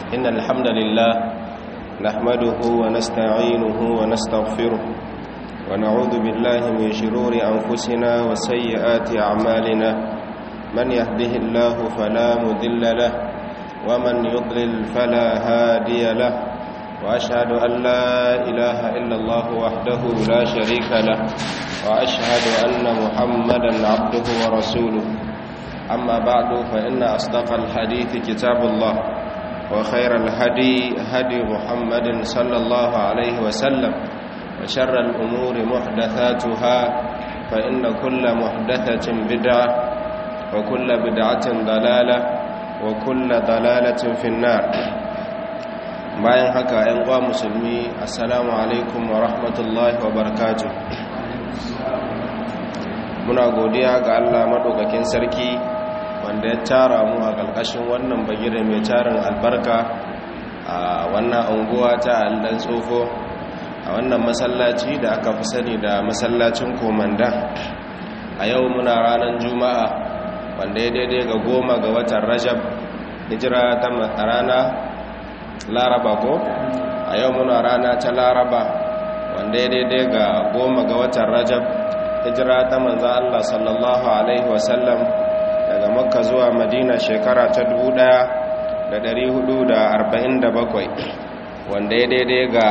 إن الحمد لله نحمده ونستعينه ونستغفره ونعوذ بالله من شرور أنفسنا وسيئات أعمالنا من يهده الله فلا مذل له ومن يضلل فلا هادي له وأشهد أن لا إله إلا الله وحده لا شريك له وأشهد أن محمدا عبده ورسوله أما بعد فإن أصدق الحديث كتاب الله وخير الهدي هدي محمد صلى الله عليه وسلم وشر الأمور محدثاتها فإن كل محدثة بدعة وكل بدعة ضلالة وكل ضلالة في النار bayan haka ‘yan uwa musulmi assalamu alaikum wa rahmatullahi wa barakatuh muna godiya ga allah maɗaukakin sarki wanda ya tara mu a ƙarƙashin wannan bagire mai tarin albarka a wannan anguwa ta aldan tsofo a wannan masallaci da aka fi sani da masallacin komanda a yau muna ranar juma'a wanda ya daidai ga goma ga watan rajab hijira ta rana laraba ko a yau muna rana ta laraba wanda ya daidai ga goma ga watan rajab hijira ta manzan allah sallallahu alaihi wasallam daga makka zuwa madina shekara ta 1447 wanda ya daidai ga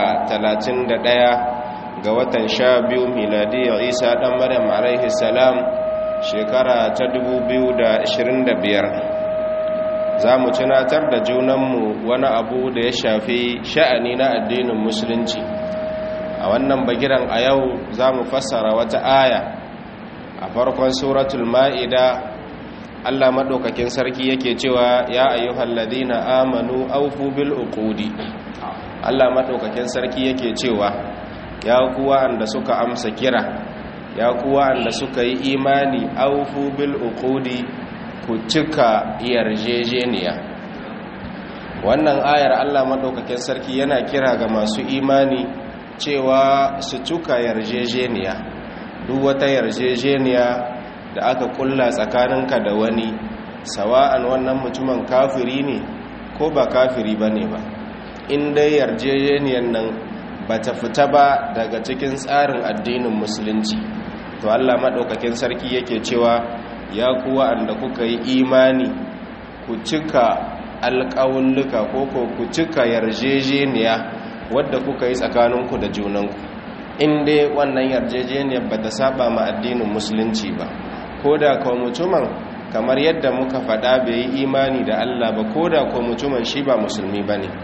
31 ga watan sha biyu miladiyar isa dan maryam alaihi salam shekara ta 2025 za mu tunatar da junanmu wani abu da ya shafi sha'ani na addinin musulunci a wannan bagiran a yau za mu fassara wata aya a farkon suratul ma'ida Allah maɗaukakin sarki yake cewa ya ayyuhal ladina amanu aufu bil uqudi Allah maɗaukakin sarki yake cewa ya kuwa anda suka amsa kira ya kuwa anda suka yi imani aufu bil uqudi ku cika yarjejeniya wannan ayar Allah maɗaukakin sarki yana kira ga masu imani cewa su cika yarjejeniya duk wata yarjejeniya da aka kulla tsakaninka da wani sawa'an wannan mutumin kafiri ne ko ba kafiri ba ne ba in dai yarjejeniyar nan ba ta fita ba daga cikin tsarin addinin musulunci to allah maɗaukakin sarki yake cewa ya kuwa anda kuka yi imani ku cika alƙawulluka ko ko ku cika yarjejeniya wadda kuka yi tsakaninku da junanku in dai wannan yarjejeniyar ba ta saba ma addinin musulunci ba ko da kuwa mutumin kamar yadda muka faɗa bai yi imani da Allah ba ko da kuwa mutumin shi ba musulmi ba ne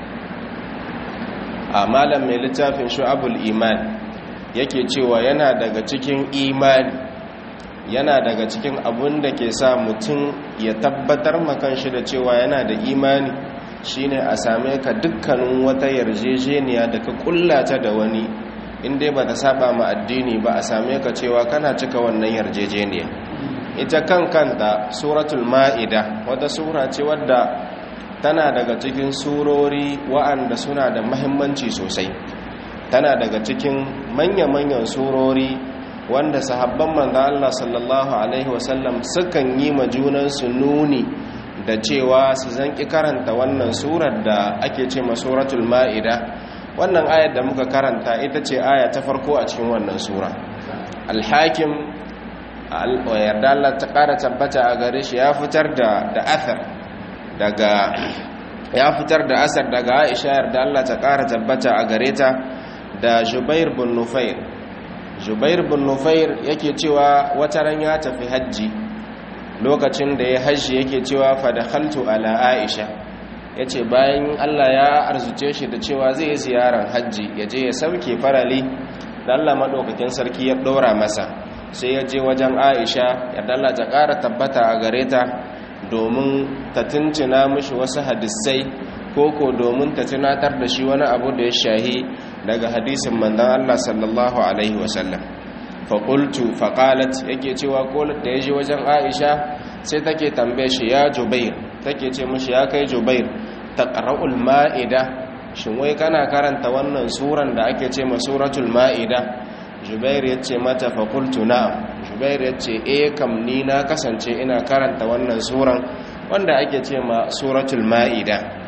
a malam mai littafin shu'abul iman yake cewa yana daga cikin imani yana daga cikin abun da ke sa mutum ya tabbatar makan shi da cewa yana da imani shine a same ka dukkanin wata yarjejeniya da ka kullata da wani inda ba ta saba ma addini ba a same ka cewa kana cika wannan yarjejeniya ita kan kanta suratul ma'ida wata sura ce wadda tana daga cikin surori wa'anda suna da mahimmanci sosai tana daga cikin manya-manyan surori wanda sahabban manzo Allah sallallahu alaihi wasallam sukan yi ma junansu nuni da cewa su zanki karanta wannan surar da ake ce ma suratul ma'ida wannan ayar da muka karanta ita ce aya ta farko a cikin wannan sura alhakim yarda Allah ta ƙara tabbata a gare shi ya fitar da da athar daga ya fitar da asar daga Aisha yarda Allah ta ƙara tabbata a gare ta da Jubair bin Nufair Jubair bin Nufair yake cewa wata ran ya tafi hajji lokacin da ya hajji yake cewa fa dakhaltu ala Aisha ya ce bayan Allah ya arzuce shi da cewa zai yi ziyarar hajji ya je ya sauke farali da Allah maɗaukakin sarki ya ɗora masa sai ya je wajen aisha ya dalla ta ƙara tabbata a gare ta domin ta tuntuna mishi wasu hadisai koko domin ta tunatar da shi wani abu da ya shahi daga hadisin mandan Allah sallallahu alaihi wasallam faƙultu faƙalat yake cewa kolat da ya je wajen aisha sai take tambaye shi ya jubair take ce mishi ya kai jubair taqra'ul ma'ida shin wai kana karanta wannan suran da ake ce ma suratul ma'ida jubair yace mata fa qultu na'am jubair yace eh kam ni na kasance ina karanta wannan suran wanda ake ce ma suratul ma'ida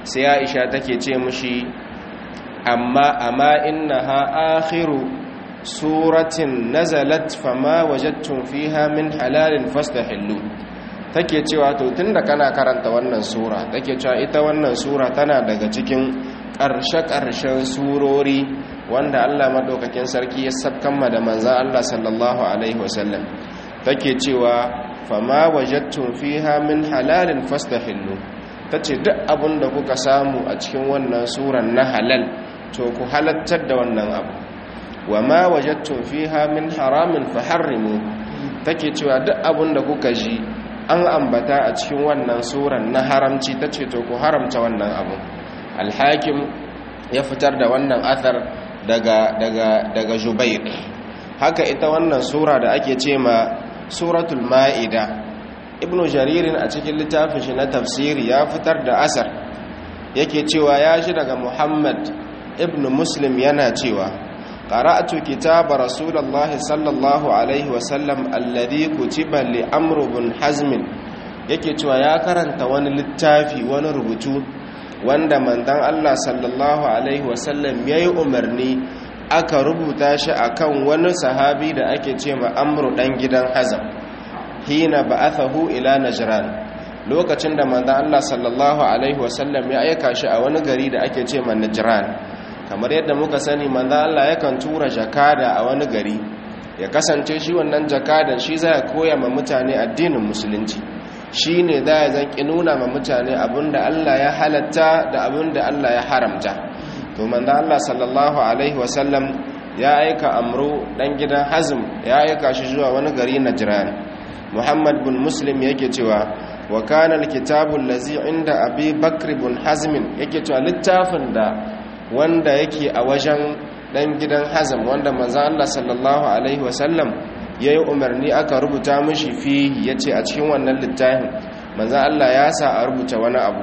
sai aisha take ce mushi amma amma innaha akhiru suratin nazalat fama wajadtum fiha min halalin fastahillu take cewa to tunda kana karanta wannan sura take cewa ita wannan sura tana daga cikin ƙarshe-ƙarshen surori wanda Allah madaukakin sarki ya sabkanma da manzan Allah sallallahu alaihi wasallam take cewa fama wajadtum fiha min halalin fastahillu tace duk abin da kuka samu a cikin wannan suran na halal to ku halattar da wannan abu wa ma wajadtum fiha min haramin faharrimu take cewa duk abin da kuka ji an ambata a cikin wannan suran na haramci tace to ku haramta wannan abu alhakim ya fitar da wannan athar daga daga daga jubair haka ita wannan sura da ake ce ma suratul ma'ida ibnu jaririn a cikin littafin shi na tafsiri ya fitar da asar yake cewa ya shi daga muhammad ibnu muslim yana cewa qara'atu kitaba rasulullahi sallallahu alaihi wasallam alladhi kutiba li amr ibn hazm yake cewa ya karanta wani littafi wani rubutu wanda mandan Allah sallallahu alaihi wasallam yayi umarni aka rubuta shi akan wani sahabi da ake ce ma amru dan gidan hazam hina ba'athahu ila najran lokacin da mandan Allah sallallahu alaihi wasallam ya aika shi a wani gari da ake ce ma najran kamar yadda muka sani mandan Allah yakan tura jakada a wani gari ya kasance shi wannan jakadan shi zai koya ma mutane addinin musulunci shi ne za ya zanki nuna ma mutane abinda Allah ya halatta da abinda Allah ya haramta to manzo Allah sallallahu alaihi wasallam ya aika amru dan gidan hazm ya aika shi zuwa wani gari najran muhammad bin muslim yake cewa wa kana alkitabu allazi inda abi bakr bin hazm yake cewa littafin da wanda yake a wajen dan gidan hazm wanda manzo Allah sallallahu alaihi wasallam ya yi umarni aka rubuta mashi fi ya ce a cikin wannan littafin manzan Allah ya sa a rubuta wani abu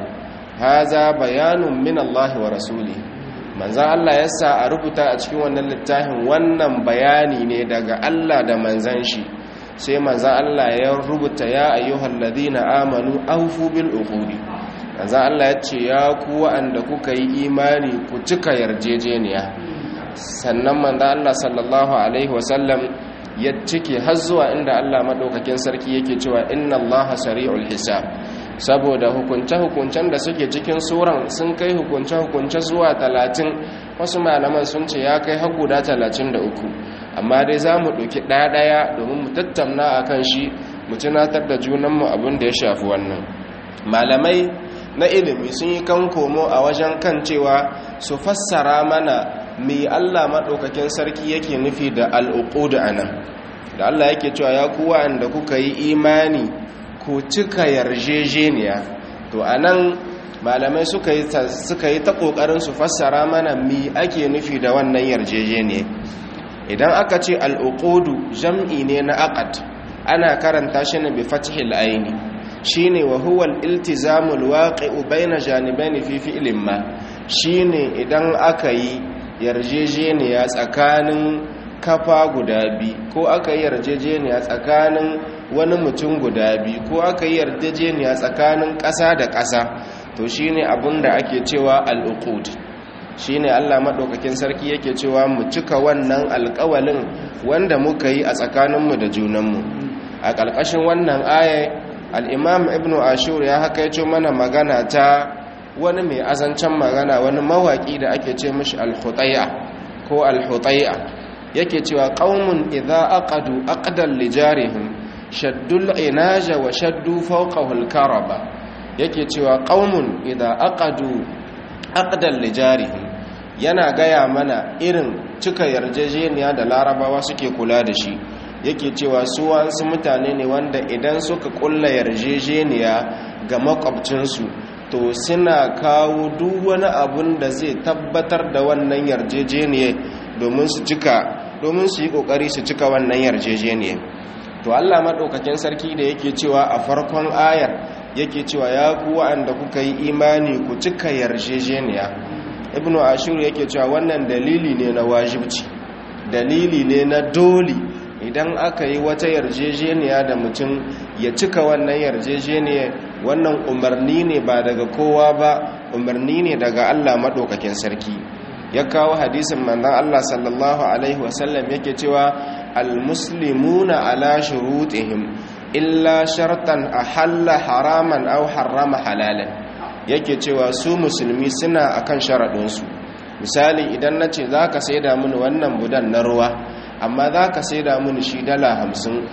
haza bayanun min Allah wa rasuli manzan Allah ya sa a rubuta a cikin wannan littafin wannan bayani ne daga Allah da manzan shi sai manzan Allah ya rubuta ya ayyuhal ladina amanu awfu bil uqudi manzan Allah ya ce ya ku wa'anda kuka yi imani ku cika yarjejeniya sannan manzan Allah sallallahu alaihi wasallam ya cike har zuwa inda Allah madaukakin sarki yake cewa inna Allaha sari'ul hisab saboda hukunce-hukuncen da suke cikin suran sun kai hukunce-hukunce zuwa talatin wasu malaman sun ce ya kai har guda talatin da uku amma dai za mu ɗauki ɗaya-ɗaya domin mu tattauna a kan shi mu tunatar da junanmu abin da ya shafi wannan malamai na ilimi sun yi kan komo a wajen kan cewa su fassara mana mai Allah maɗaukakin sarki yake nufi da al'uƙudu a nan da Allah yake cewa ya kuwa da kuka yi imani ko cika yarjejeniya to a nan malamai suka yi ta ƙoƙarin su fassara mana mi ake nufi da wannan yarjejeniya idan aka ce al'uƙudu jam'i ne na aƙad ana karanta shi ne bi fatihil aini shi ne wa huwal iltizamul waƙi'u bayna janibaini fi fi'ilin ma shi ne idan aka yi yarjejeniya tsakanin kafa guda biyu ko aka yi yarjejeniya tsakanin wani mutum guda biyu ko aka yi yarjejeniya tsakanin ƙasa da ƙasa to shine abin da ake cewa al'uqud shine Allah maɗaukakin sarki yake cewa mu cika wannan alƙawalin wanda muka yi a tsakaninmu da junanmu a ƙarƙashin wannan aya al-imam ibnu ashur ya haka yace mana magana ta wani mai azancen magana wani mawaƙi da ake ce mashi al-hutayya ko al-hutayya yake cewa qaumun idza aqadu aqdan lijarihim shaddul inaja wa shaddu fawqahu al-karaba yake cewa qaumun idza aqadu aqdan lijarihim yana gaya mana irin cika yarjejeniya da larabawa suke kula da shi yake cewa su wasu mutane ne wanda idan suka kulla yarjejeniya ga makwabcinsu to suna kawo duk wani abun da zai tabbatar da wannan yarjejeniya domin su cika domin su yi kokari su cika wannan yarjejeniya to Allah madaukakin sarki da yake cewa a farkon ayar yake cewa ya ku wa'anda kuka yi imani ku cika yarjejeniya ibnu ashur yake cewa wannan dalili ne na wajibci dalili ne na dole idan aka yi wata yarjejeniya da mutum ya cika wannan yarjejeniya wannan umarni ne ba daga kowa ba umarni ne daga Allah maɗaukakin sarki ya kawo hadisin manzon Allah sallallahu alaihi wasallam yake cewa almuslimuna ala shurutihim illa shartan ahalla haraman aw harrama halalan yake cewa su musulmi suna akan sharaɗinsu misali idan na ce za ka saida mini wannan budan na ruwa amma za ka saida mini shi dala hamsin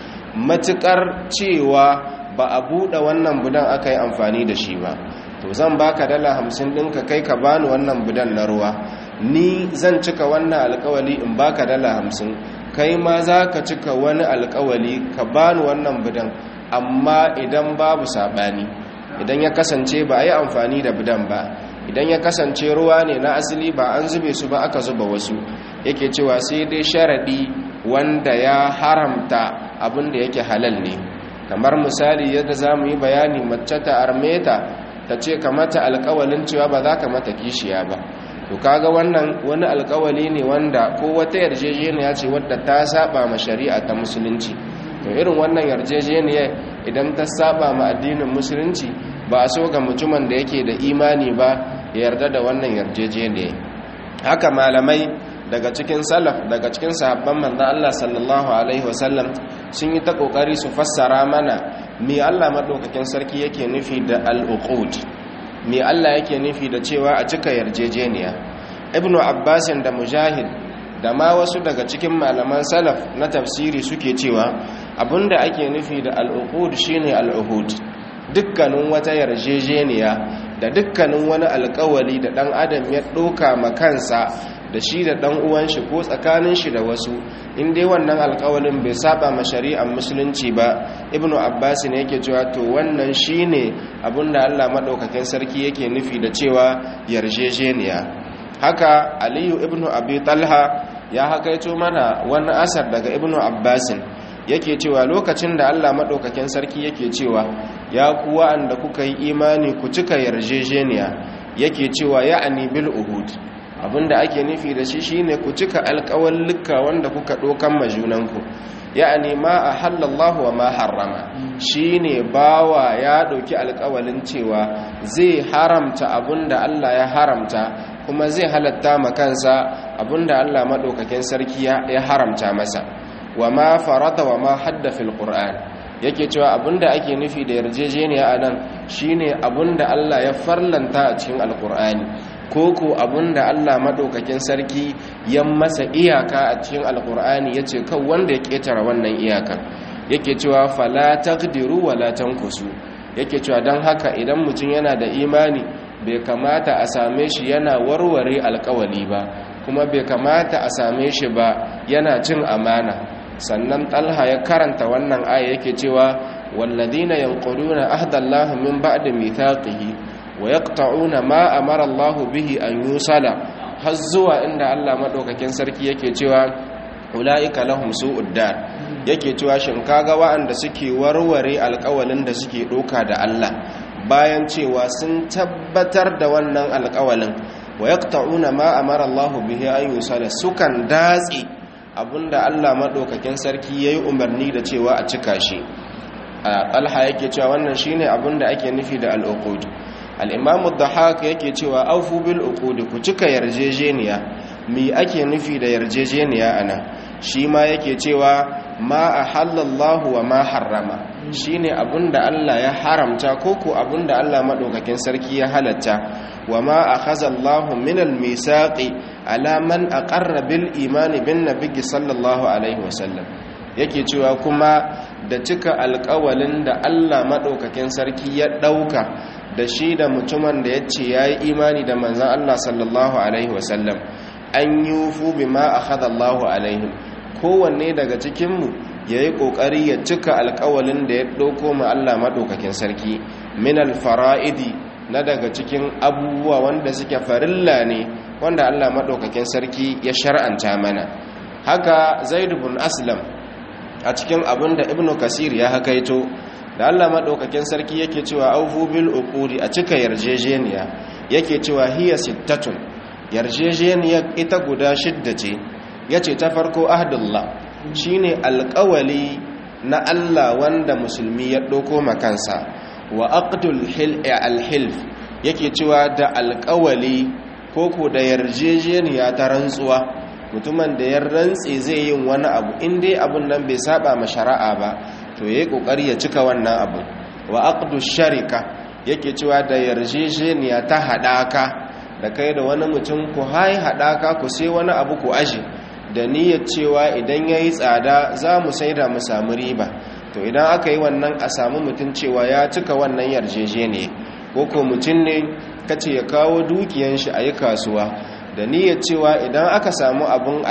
matuƙar cewa ba a buɗe wannan budan aka yi amfani da shi ba to zan baka dala hamsin ɗinka kai ka bani wannan budan na ruwa ni zan cika wannan alkawali in baka dala hamsin kai ma za ka cika wani alkawali ka bani wannan budan amma idan babu saɓani idan ya kasance ba a yi amfani da budan ba idan ya kasance ruwa ne na asali ba an zube su ba aka zuba wasu yake cewa sai dai sharaɗi wanda ya haramta abin da yake halal ne kamar misali yadda za mu yi bayani mace ta armeta ta ce ka mata alkawalin cewa ba za ka mata kishiya ba to kaga wannan wani alkawali ne wanda ko wata yarjejeniya ce wadda ta saba ma shari'a ta musulunci to irin wannan yarjejeniya idan ta saba ma addinin musulunci ba a so ga mutumin da yake da imani ba ya yarda da wannan yarjejeniya haka malamai daga cikin salaf daga cikin sahabban manzon Allah sallallahu alaihi wasallam sun yi ta kokari su fassara mana me Allah madaukakin sarki yake nufi da al-uqud me Allah yake nufi da cewa a cika yarjejeniya ibnu abbas da mujahid da ma wasu daga cikin malaman salaf na tafsiri suke cewa abinda ake nufi da al-uqud shine al-uhud dukkanin wata yarjejeniya da dukkanin wani alkawali da dan adam ya doka ma kansa da shi da dan uwan shi ko tsakanin shi da wasu in dai wannan alkawalin bai saba ma shari'ar musulunci ba ibnu abbas ne yake cewa to wannan shine abinda Allah madaukakin sarki yake nufi da cewa yarjejeniya haka aliyu ibnu abi talha ya hakaito mana wani asar daga ibnu abbas yake cewa lokacin da Allah madaukakin sarki yake cewa ya ku wa'anda kuka yi imani ku cika yarjejeniya yake cewa ya'ani bil uhud abinda ake nufi da shi shine ku cika alƙawallika wanda kuka dokan majunanku ya'ani ma ahallallahu wa ma harrama shine bawa ya dauki alƙawalin cewa zai haramta abinda Allah ya haramta kuma zai halatta ma kansa abinda Allah madaukakin sarki ya haramta masa wa ma farata wa ma hadda fil qur'an yake cewa abinda ake nufi da yarjejeniya anan shine abinda Allah ya farlanta a cikin alqur'ani koko abinda Allah madaukakin sarki ya masa iyaka a cikin alqur'ani yace kan wanda ya ketara wannan iyaka yake cewa fala taqdiru wala tankusu yake cewa dan haka idan mutum yana da imani bai kamata a same shi yana warware alkawali ba kuma bai kamata a same shi ba yana cin amana sannan talha ya karanta wannan aya yake cewa walladina yanquduna ahdallahi min ba'di mithaqihi wa yaqta'una ma amara Allah bihi an yusala har zuwa inda Allah madaukakin sarki yake cewa ulaika lahum su'ud dar yake cewa shin kaga wa'anda suke warware alƙawalin da suke doka da Allah bayan cewa sun tabbatar da wannan alƙawalin wa yaqta'una ma amara Allah bihi an yusala sukan datse abinda Allah maɗaukakin sarki ya yi umarni da cewa a cika shi alha yake cewa wannan shine abinda ake nufi da al'uqud al'imamu da haka yake cewa aufu bil uqud ku cika yarjejeniya mi ake nufi da yarjejeniya ana shi ma yake cewa ma ahallallahu wa ma harrama shine abinda Allah ya haramta ko ko abinda Allah maɗaukakin sarki ya halatta wa ma akhazallahu minal misaqi ala man aqarra bil imani bin nabiyyi sallallahu alaihi wasallam yake cewa kuma da cika alƙawalin da Allah madaukakin sarki ya dauka da shi da mutumin da yace yayi imani da manzon Allah sallallahu alaihi wasallam an yufu bima akhadallahu alaihim kowanne daga cikin mu yayi kokari ya cika alƙawalin da ya dauko ma Allah madaukakin sarki min al fara'idi na daga cikin abubuwa wanda suke farilla ne wanda Allah maɗaukakin sarki ya shar'anta mana haka zaid bin aslam a cikin abin da ibnu kasir ya hakaito da Allah maɗaukakin sarki yake cewa aufu bil uqudi a cika yarjejeniya yake cewa hiya sittatun yarjejeniya ita guda shidda ce yace ta farko ahdullah shine alƙawali na Allah wanda musulmi ya ɗauko makansa wa aqdul hil'i al-hilf yake cewa da alƙawali koko da yarjejeniya ta rantsuwa mutumin da ya rantse zai yin wani abu in dai abun nan bai saba ma shari'a ba to yayi kokari ya cika wannan abu wa aqdu sharika yake cewa da yarjejeniya ta hadaka da kai da wani mutum ku hai hadaka ku sai wani abu ku aje da niyyar cewa idan yayi tsada za mu saida mu samu riba to idan aka yi wannan a samu mutum cewa ya cika wannan yarjejeniya ko ko mutum ne kace ya kawo dukiyan shi a yi kasuwa da niyyar cewa idan aka samu abun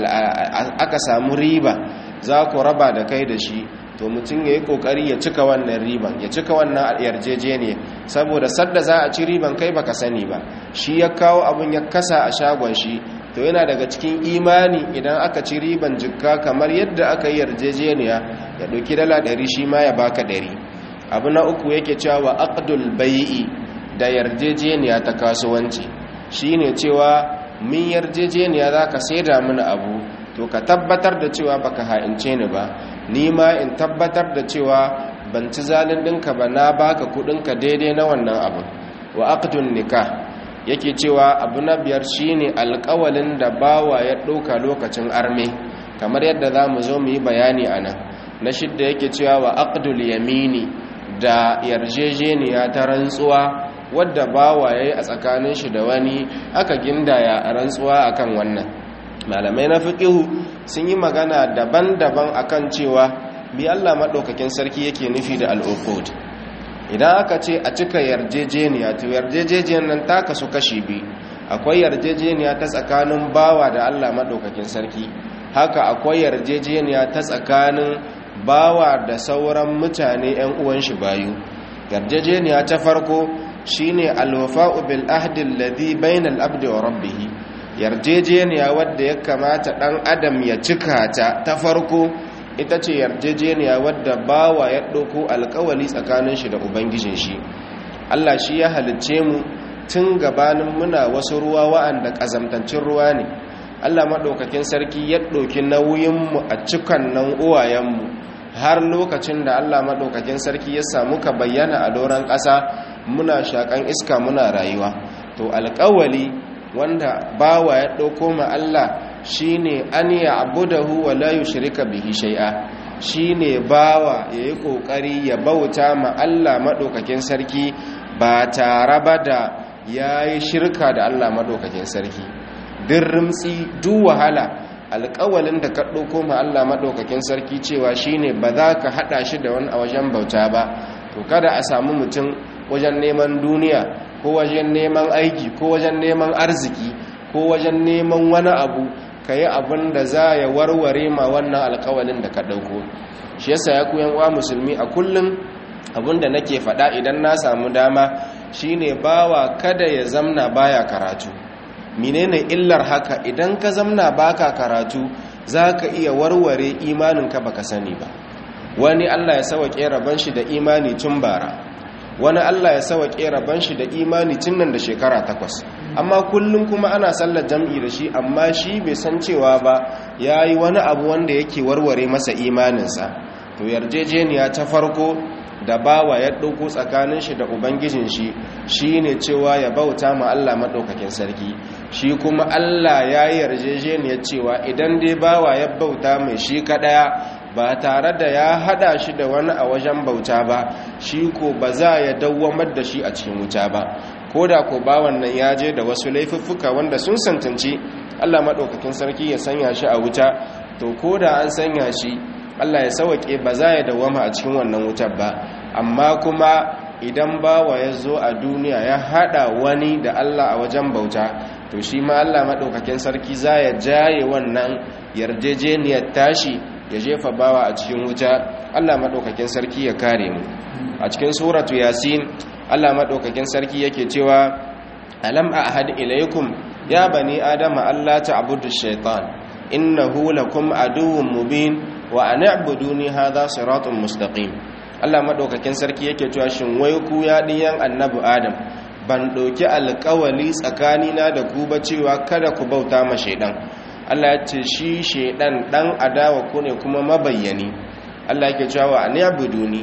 aka samu riba za ku raba da kai da shi to mutum ya yi kokari ya cika wannan riban ya cika wannan yarjejeniya saboda sadda za a ci riban kai baka sani ba shi ya kawo abun ya kasa a shagon shi to yana daga cikin imani idan aka ci riban jikka kamar yadda aka yi yarjejeniya ya ɗauki dala ɗari shi ma ya baka ɗari abu na uku yake cewa aqdul bai'i da yarjejeniya ta kasuwanci shine cewa min yarjejeniya za ka saida mini abu to ka tabbatar da cewa baka ha'ince ni ba ni ma in tabbatar da cewa ban ci zalin ɗinka ba na baka kuɗinka daidai na wannan abu wa aqdun nikah yake cewa abu na biyar shine alƙawalin da bawa ya ɗauka lokacin arme kamar yadda za mu zo mu yi bayani a nan na shidda yake cewa wa aqdul yamini da yarjejeniya ta rantsuwa wadda bawa yayi a tsakanin shi da wani aka gindaya a rantsuwa akan wannan malamai na fiqihu sun yi magana daban-daban akan cewa bi Allah madaukakin sarki yake nufi da al-uqud idan aka ce a cika yarjejeniya to yarjejeniyar nan ta kasu kashi biyu akwai yarjejeniya ta tsakanin bawa da Allah madaukakin sarki haka akwai yarjejeniya ta tsakanin bawa da sauran mutane 'yan uwan shi bayu yarjejeniya ta farko shine alwafa'u bil ahdi alladhi bainal abdi wa rabbih yarjejeniya wadda ya kamata dan adam ya cika ta ta farko ita ce yarjejeniya wadda bawa ya ɗauko alkawali tsakanin shi da ubangijin shi Allah shi ya halicce mu tun gabanin muna wasu ruwa wa'anda ƙazamtancin ruwa ne Allah maɗaukakin sarki ya ɗauki nauyinmu a cikan nan uwayenmu har lokacin da Allah maɗaukakin sarki ya samu ka bayyana a doron ƙasa muna shaƙan iska muna rayuwa to alƙawali wanda bawa ya ɗauko ma Allah shine an ya abudahu wa la yushrika bihi shay'a shine bawa yayi kokari ya bauta ma Allah maɗaukakin sarki ba tare ba da yayi shirka da Allah maɗaukakin sarki din rimtsi duk wahala alƙawalin da ka ɗauko ma Allah maɗaukakin sarki cewa shine ba za ka haɗa shi da wani a wajen bauta ba to kada a samu mutum wajen neman duniya ko wajen neman aiki ko wajen neman arziki ko wajen neman wani abu ka yi abin da za ya warware ma wannan alƙawalin da ka ɗauko shi yasa ya kuyan wa musulmi a kullum abin da nake faɗa idan na samu dama shine bawa kada ya zamna baya karatu menene illar haka idan ka zamna baka karatu zaka iya warware imaninka baka sani ba wani Allah ya sauke rabon shi da imani tun bara wani Allah ya sauke rabon shi da imani tun nan da shekara takwas amma kullum kuma ana sallar jam'i da shi amma shi bai san cewa ba yayi wani abu wanda yake warware masa imaninsa to yarjejeniya ta farko da bawa ya ɗauko tsakanin shi da ubangijin shi shi ne cewa ya bauta ma Allah maɗaukakin sarki shi kuma Allah ya yi yarjejeniyar cewa idan dai bawa ya bauta mai shi kaɗaya ba tare da ya haɗa shi da wani a wajen bauta ba shi ko ba za ya dawwamar da shi a cikin wuta ba ko da ko bawan nan ya je da wasu laifuffuka wanda sun santanci Allah maɗaukakin sarki ya sanya shi a wuta to ko da an sanya shi Allah ya sauke ba za ya dawama a cikin wannan wutar ba amma kuma idan bawa ya zo a duniya ya hada wani da Allah a wajen bauta to shi ma Allah maɗaukakin sarki za ya jaye wannan yarjejeniyar tashi ya jefa bawa a cikin wuta Allah maɗaukakin sarki ya kare mu a cikin suratu yasin Allah maɗaukakin sarki yake cewa alam ahad ilaykum ya bani adama Allah ta'budu shaitan innahu lakum aduwwun mubin wa an i'buduni hadha siratun mustaqim Allah madaukakin sarki yake cewa shin wai ku ya diyan annabi Adam ban doki alƙawali tsakanina da ku ba cewa kada ku bauta ma shaidan Allah ya ce shi shaidan dan adawa ku ne kuma mabayyani Allah yake cewa wa an i'buduni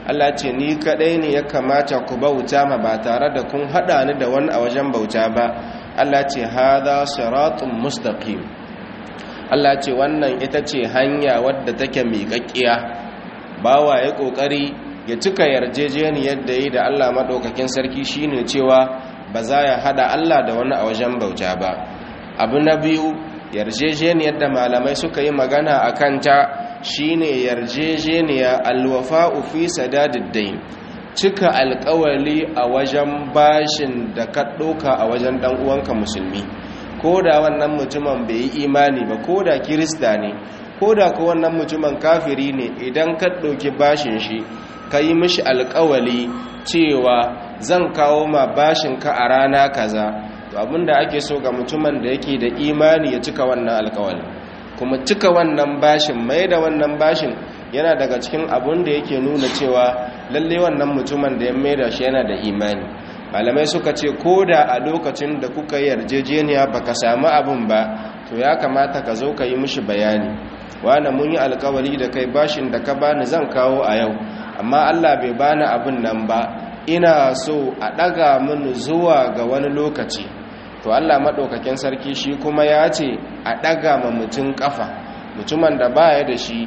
Allah ce ni kadai ne ya kamata ku bauta ma ba tare da kun hada ni da wani a wajen bauta ba Allah ce hadha siratun mustaqim Allah ce wannan ita ce hanya wadda take miƙaƙƙiya bawa ya kokari ya cika yarjejeniyar da yi da Allah madaukakin sarki shine cewa ba za ya hada Allah da wani a wajen bauta ba abu na biyu yarjejeniyar da malamai suka yi magana a kanta shine yarjejeniya alwafa'u fi sadadiddin cika alkawali a wajen bashin da ka ɗauka a wajen ɗan uwanka musulmi ko da wannan mutumin bai yi imani ba ko da kirista ne ko da ko wannan mutumin kafiri ne idan ka ɗauki bashin shi ka yi mishi alkawali cewa zan kawo ma bashinka a rana kaza to abinda ake so ga mutumin da yake da imani ya cika wannan alkawali kuma cika wannan bashin mai da wannan bashin yana daga cikin abun da yake nuna cewa lalle wannan mutumin da ya mai da shi yana da imani malamai suka ce ko da a lokacin da kuka yarjejeniya baka samu abun ba to ya kamata ka zo ka yi mishi bayani wani mun yi alkawali da kai bashin da ka bani zan kawo a yau amma allah bai bani abin nan ba ina so a ɗaga mini zuwa ga wani lokaci to Allah maɗaukakin sarki shi kuma ya ce a ɗaga ma mutum ƙafa mutumin da baya da shi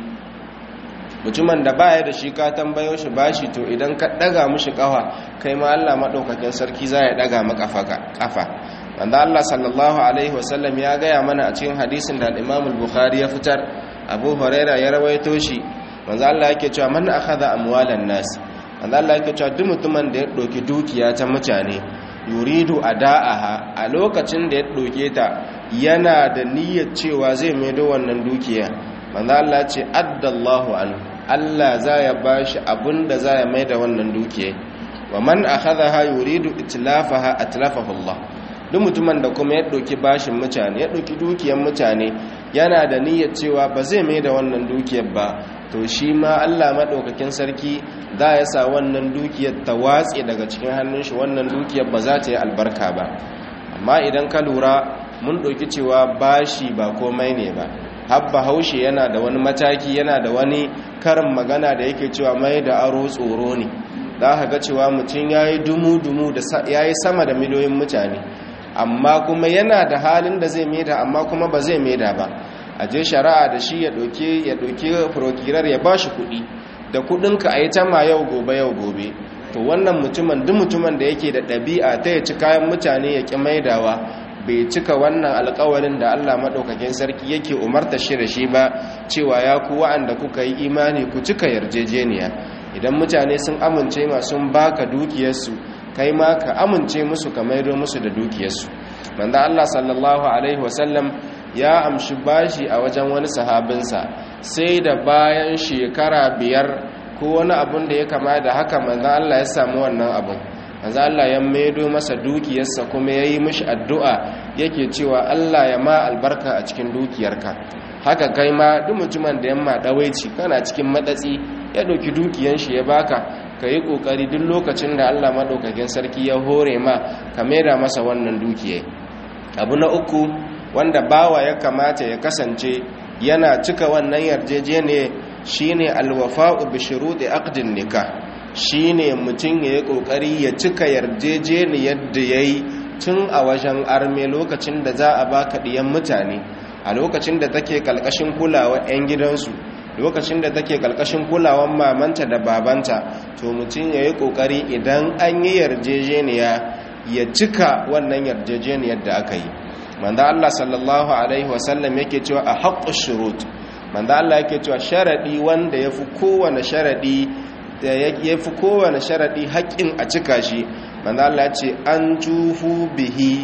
mutumin da baya da shi ka tambayo shi bashi to idan ka ɗaga mushi ƙafa kai ma Allah maɗaukakin sarki za ya ɗaga ma ƙafa wanda Allah sallallahu alaihi wasallam ya gaya mana a cikin hadisin da Imam Bukhari ya fitar Abu Huraira ya rawaito shi manzo Allah yake cewa man akhadha amwalan nas manzo Allah yake cewa duk mutumin da ya ɗauki dukiya ta mutane yuridu ada'aha a lokacin da ya ɗauke ta yana da niyyar cewa zai maido wannan dukiya manzo Allah ce addallahu an Allah za ya bashi abinda za ya maida wannan dukiya wa man akhadha yuridu itlafaha atlafahu Allah duk mutumin da kuma ya ɗauki bashin mutane ya ɗauki dukiyar mutane yana da niyyar cewa ba zai maida wannan dukiyar ba to shi ma Allah maɗaukakin sarki za ya sa wannan dukiyar ta watse daga cikin hannun shi wannan dukiyar ba za ta yi albarka ba amma idan ka lura mun ɗauki cewa bashi ba komai ne ba habba haushe yana da wani mataki yana da wani karin magana da yake cewa mai da aro tsoro ne za ka ga cewa mutum ya yi dumu-dumu da ya yi sama da miliyoyin mutane amma kuma yana da halin da zai maida amma kuma ba zai maida ba a je shari'a da shi ya ɗauke ya ɗauke prokirar ya ba shi kuɗi da kuɗinka a yi ma yau gobe yau gobe to wannan mutumin duk mutumin da yake da ɗabi'a ta ya ci kayan mutane ya ƙi maidawa bai cika wannan alkawarin da Allah maɗaukakin sarki yake umarta shi da shi ba cewa ya ku wa'anda kuka yi imani ku cika yarjejeniya idan mutane sun amince ma sun baka dukiyarsu kai ma ka amince musu ka maido musu da dukiyarsu manzo Allah sallallahu alaihi wasallam ya amshi bashi a wajen wani sahabinsa sai da bayan shekara biyar ko wani abun da ya kama da haka manzo Allah ya samu wannan abun manzo Allah ya maido masa dukiyarsa kuma yayi mishi addu'a yake cewa Allah ya ma albarka a cikin dukiyarka haka kai ma duk mutumin da yamma dawaici kana cikin madatsi ya dauki dukiyar shi ya baka yi kokari duk lokacin da Allah madaukakin sarki ya hore ma ka maida masa wannan dukiya abu na uku wanda bawa ya kamata ya kasance yana cika wannan yarjejeniya shine alwafa'u bi shuruɗi aqdin nikah shine mutum ya yi kokari ya cika yarjejeniyar da yayi tun a wajen arme lokacin da za a baka diyan mutane a lokacin da take kalkashin kulawa 'yan gidansu lokacin da take kalkashin kulawan mamanta da babanta to mutum ya yi kokari idan an yi yarjejeniya ya cika wannan yarjejeniyar da aka yi manzo Allah sallallahu alaihi wasallam yake cewa a haqqu shurut manzo Allah yake cewa sharadi wanda yafi kowane sharadi da yafi kowane sharadi haƙin a cika shi manzo Allah ya ce an tufu bihi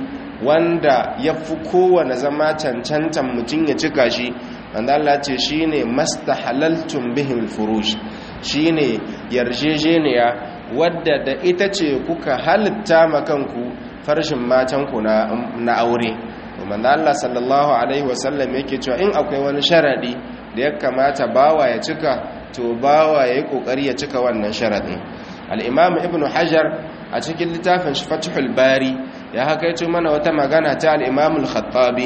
wanda yafi kowane zama cancantan mutum ya cika shi manzo Allah ce shine mastahalaltum bihim furush shine yarjejeniya wadda da ita ce kuka halitta makanku farshin matanku na na aure manzo Allah sallallahu alaihi wasallam yake cewa in akwai wani sharadi da ya kamata bawa ya cika to bawa yayi kokari ya cika wannan sharadin al-imam ibn hajar a cikin littafin fathul bari ya hakaito mana wata magana ta al-imam al-khattabi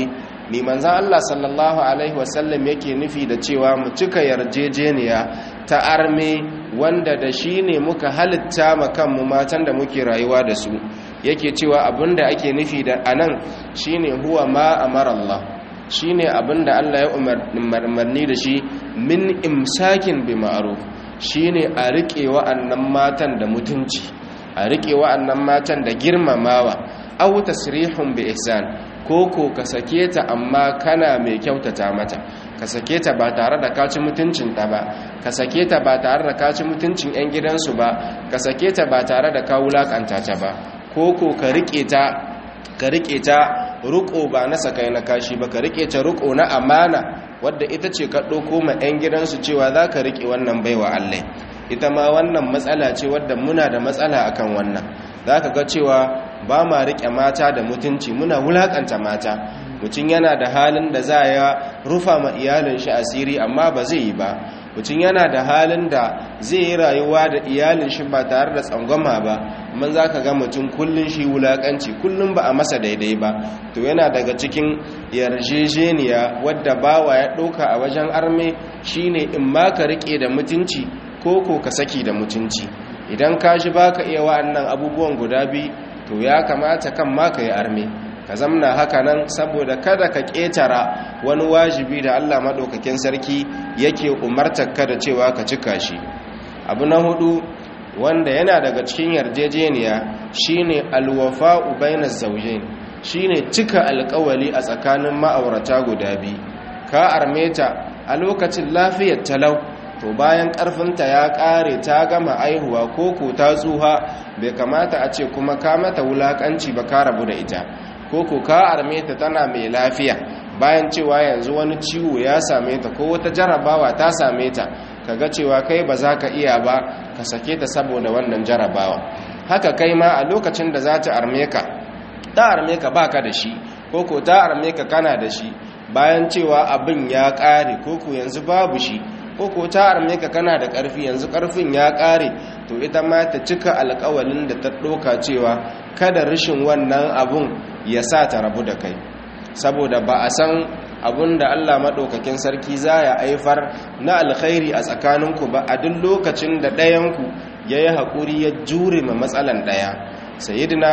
mai manzan Allah sallallahu alaihi wasallam yake nufi da cewa mu cika yarjejeniya ta arme wanda da shi ne muka halitta ma kanmu matan da muke rayuwa da su yake cewa abinda ake nufi da anan shine huwa ma amara Allah shine abinda Allah ya umarni da shi min imsakin bi ma'ruf shine a rike wa'annan matan da mutunci a rike wa'annan matan da girmamawa aw tasrihun bi ihsan koko ka sake ta amma kana mai kyautata mata ka sake ta ba tare da kaci mutuncinta ba ka sake ta ba tare da kaci mutuncin 'yan gidansu ba ka sake ta ba tare da ka wulakanta ta ba koko ka rike ta ka rike ta ruko ba na sakai na kashi ba ka rike ta ruko na amana wadda ita ce ka ɗauko ma 'yan gidansu cewa za ka rike wannan baiwa allai ita ma wannan matsala ce wadda muna da matsala akan wannan za ka ga cewa ba ma riƙe mata da mutunci muna wulaƙanta mata mutum yana da halin da za ya rufa ma iyalin shi asiri amma ba zai yi ba mutum yana da halin da zai yi rayuwa da iyalin shi ba tare da tsangwama ba man za ka ga mutum kullum shi wulaƙanci kullum ba a masa daidai ba to yana daga cikin yarjejeniya wadda bawa ya ɗauka a wajen arme shine in ma ka riƙe da mutunci ko ko ka saki da mutunci idan ka ji ba ka iya wa'annan abubuwan guda biyu to ya kamata kan ma ka yi arme ka zamna haka nan saboda kada ka ƙetara wani wajibi da allah maɗaukakin sarki yake umartar ka da cewa ka cika shi abu na hudu wanda yana daga cikin yarjejeniya shine alwafa'u bainaz zawjain shine cika alƙawali a tsakanin ma'aurata guda biyu ka arme ta a lokacin lafiyar talau to bayan ƙarfinta ya ƙare ta gama aihuwa ko ko ta tsuha bai kamata a ce kuma ka mata wulaƙanci ba ka rabu da ita ko ko ka arme ta tana mai lafiya bayan cewa yanzu wani ciwo ya same ta ko wata jarabawa ta same ta kaga cewa kai ba za ka iya ba ka sake ta saboda wannan jarabawa haka kai ma a lokacin da za ta arme ka ta arme ka baka da shi ko ko ta arme ka kana da shi bayan cewa abin ya ƙare ko ko yanzu babu shi ko ko ta arme ka kana da ƙarfi yanzu ƙarfin ya ƙare to ita ma ta cika alƙawalin da ta ɗoka cewa kada rashin wannan abun ya sa ta rabu da kai saboda ba a san abun da Allah maɗaukakin sarki za ya aifar na alkhairi a tsakaninku ba a duk lokacin da ɗayanku ya yi haƙuri ya jure ma matsalan ɗaya sayyidina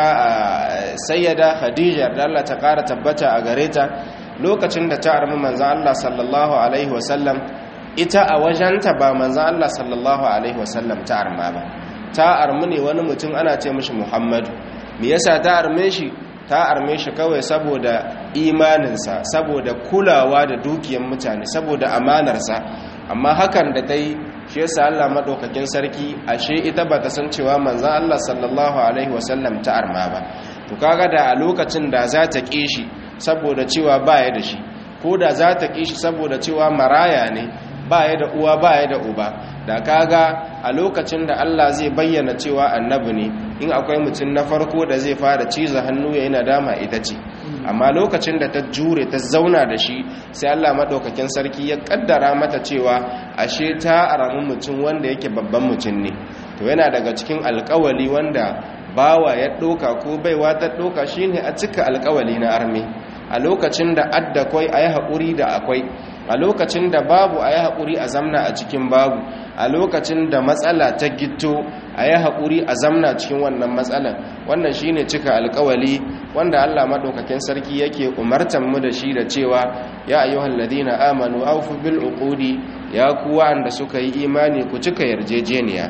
sayyada khadija da Allah ta ƙara tabbata a gare ta lokacin da ta armi manzan Allah sallallahu alaihi wasallam ita a wajenta ba manzan Allah sallallahu alaihi wasallam ta arma ba ta armi ne wani mutum ana ce mishi muhammadu me yasa ta arme shi ta arme shi kawai saboda imaninsa saboda kulawa da dukiyar mutane saboda amanarsa amma hakan da ta yi shi yasa Allah madaukakin sarki ashe ita ba ta san cewa manzan Allah sallallahu alaihi wasallam ta arma ba to kaga da a lokacin da za ta ƙi shi saboda cewa baya da shi ko da za ta ƙi shi saboda cewa maraya ne baya da uwa baya da uba da kaga a lokacin da Allah zai bayyana cewa annabi ne in akwai mutum na farko da zai fara ciza hannu ya yi nadama ita ce amma lokacin da ta jure ta zauna da shi sai Allah maɗaukakin sarki ya ƙaddara mata cewa ashe ta aramin mutum wanda yake babban mutum ne to yana daga cikin alƙawali wanda bawa ya ɗoka ko baiwa ta ɗoka shine a cika alƙawali na arme a lokacin da adda kwai a yi haƙuri da akwai a lokacin da babu a yi haƙuri a zamna a cikin babu a lokacin da matsala ta gito a yi haƙuri a zamna cikin wannan matsalan wannan shine cika alƙawali wanda Allah maɗaukakin sarki yake umartan mu da shi da cewa ya ayyuhal ladina amanu awfu bil uqudi ya ku wanda suka yi imani ku cika yarjejeniya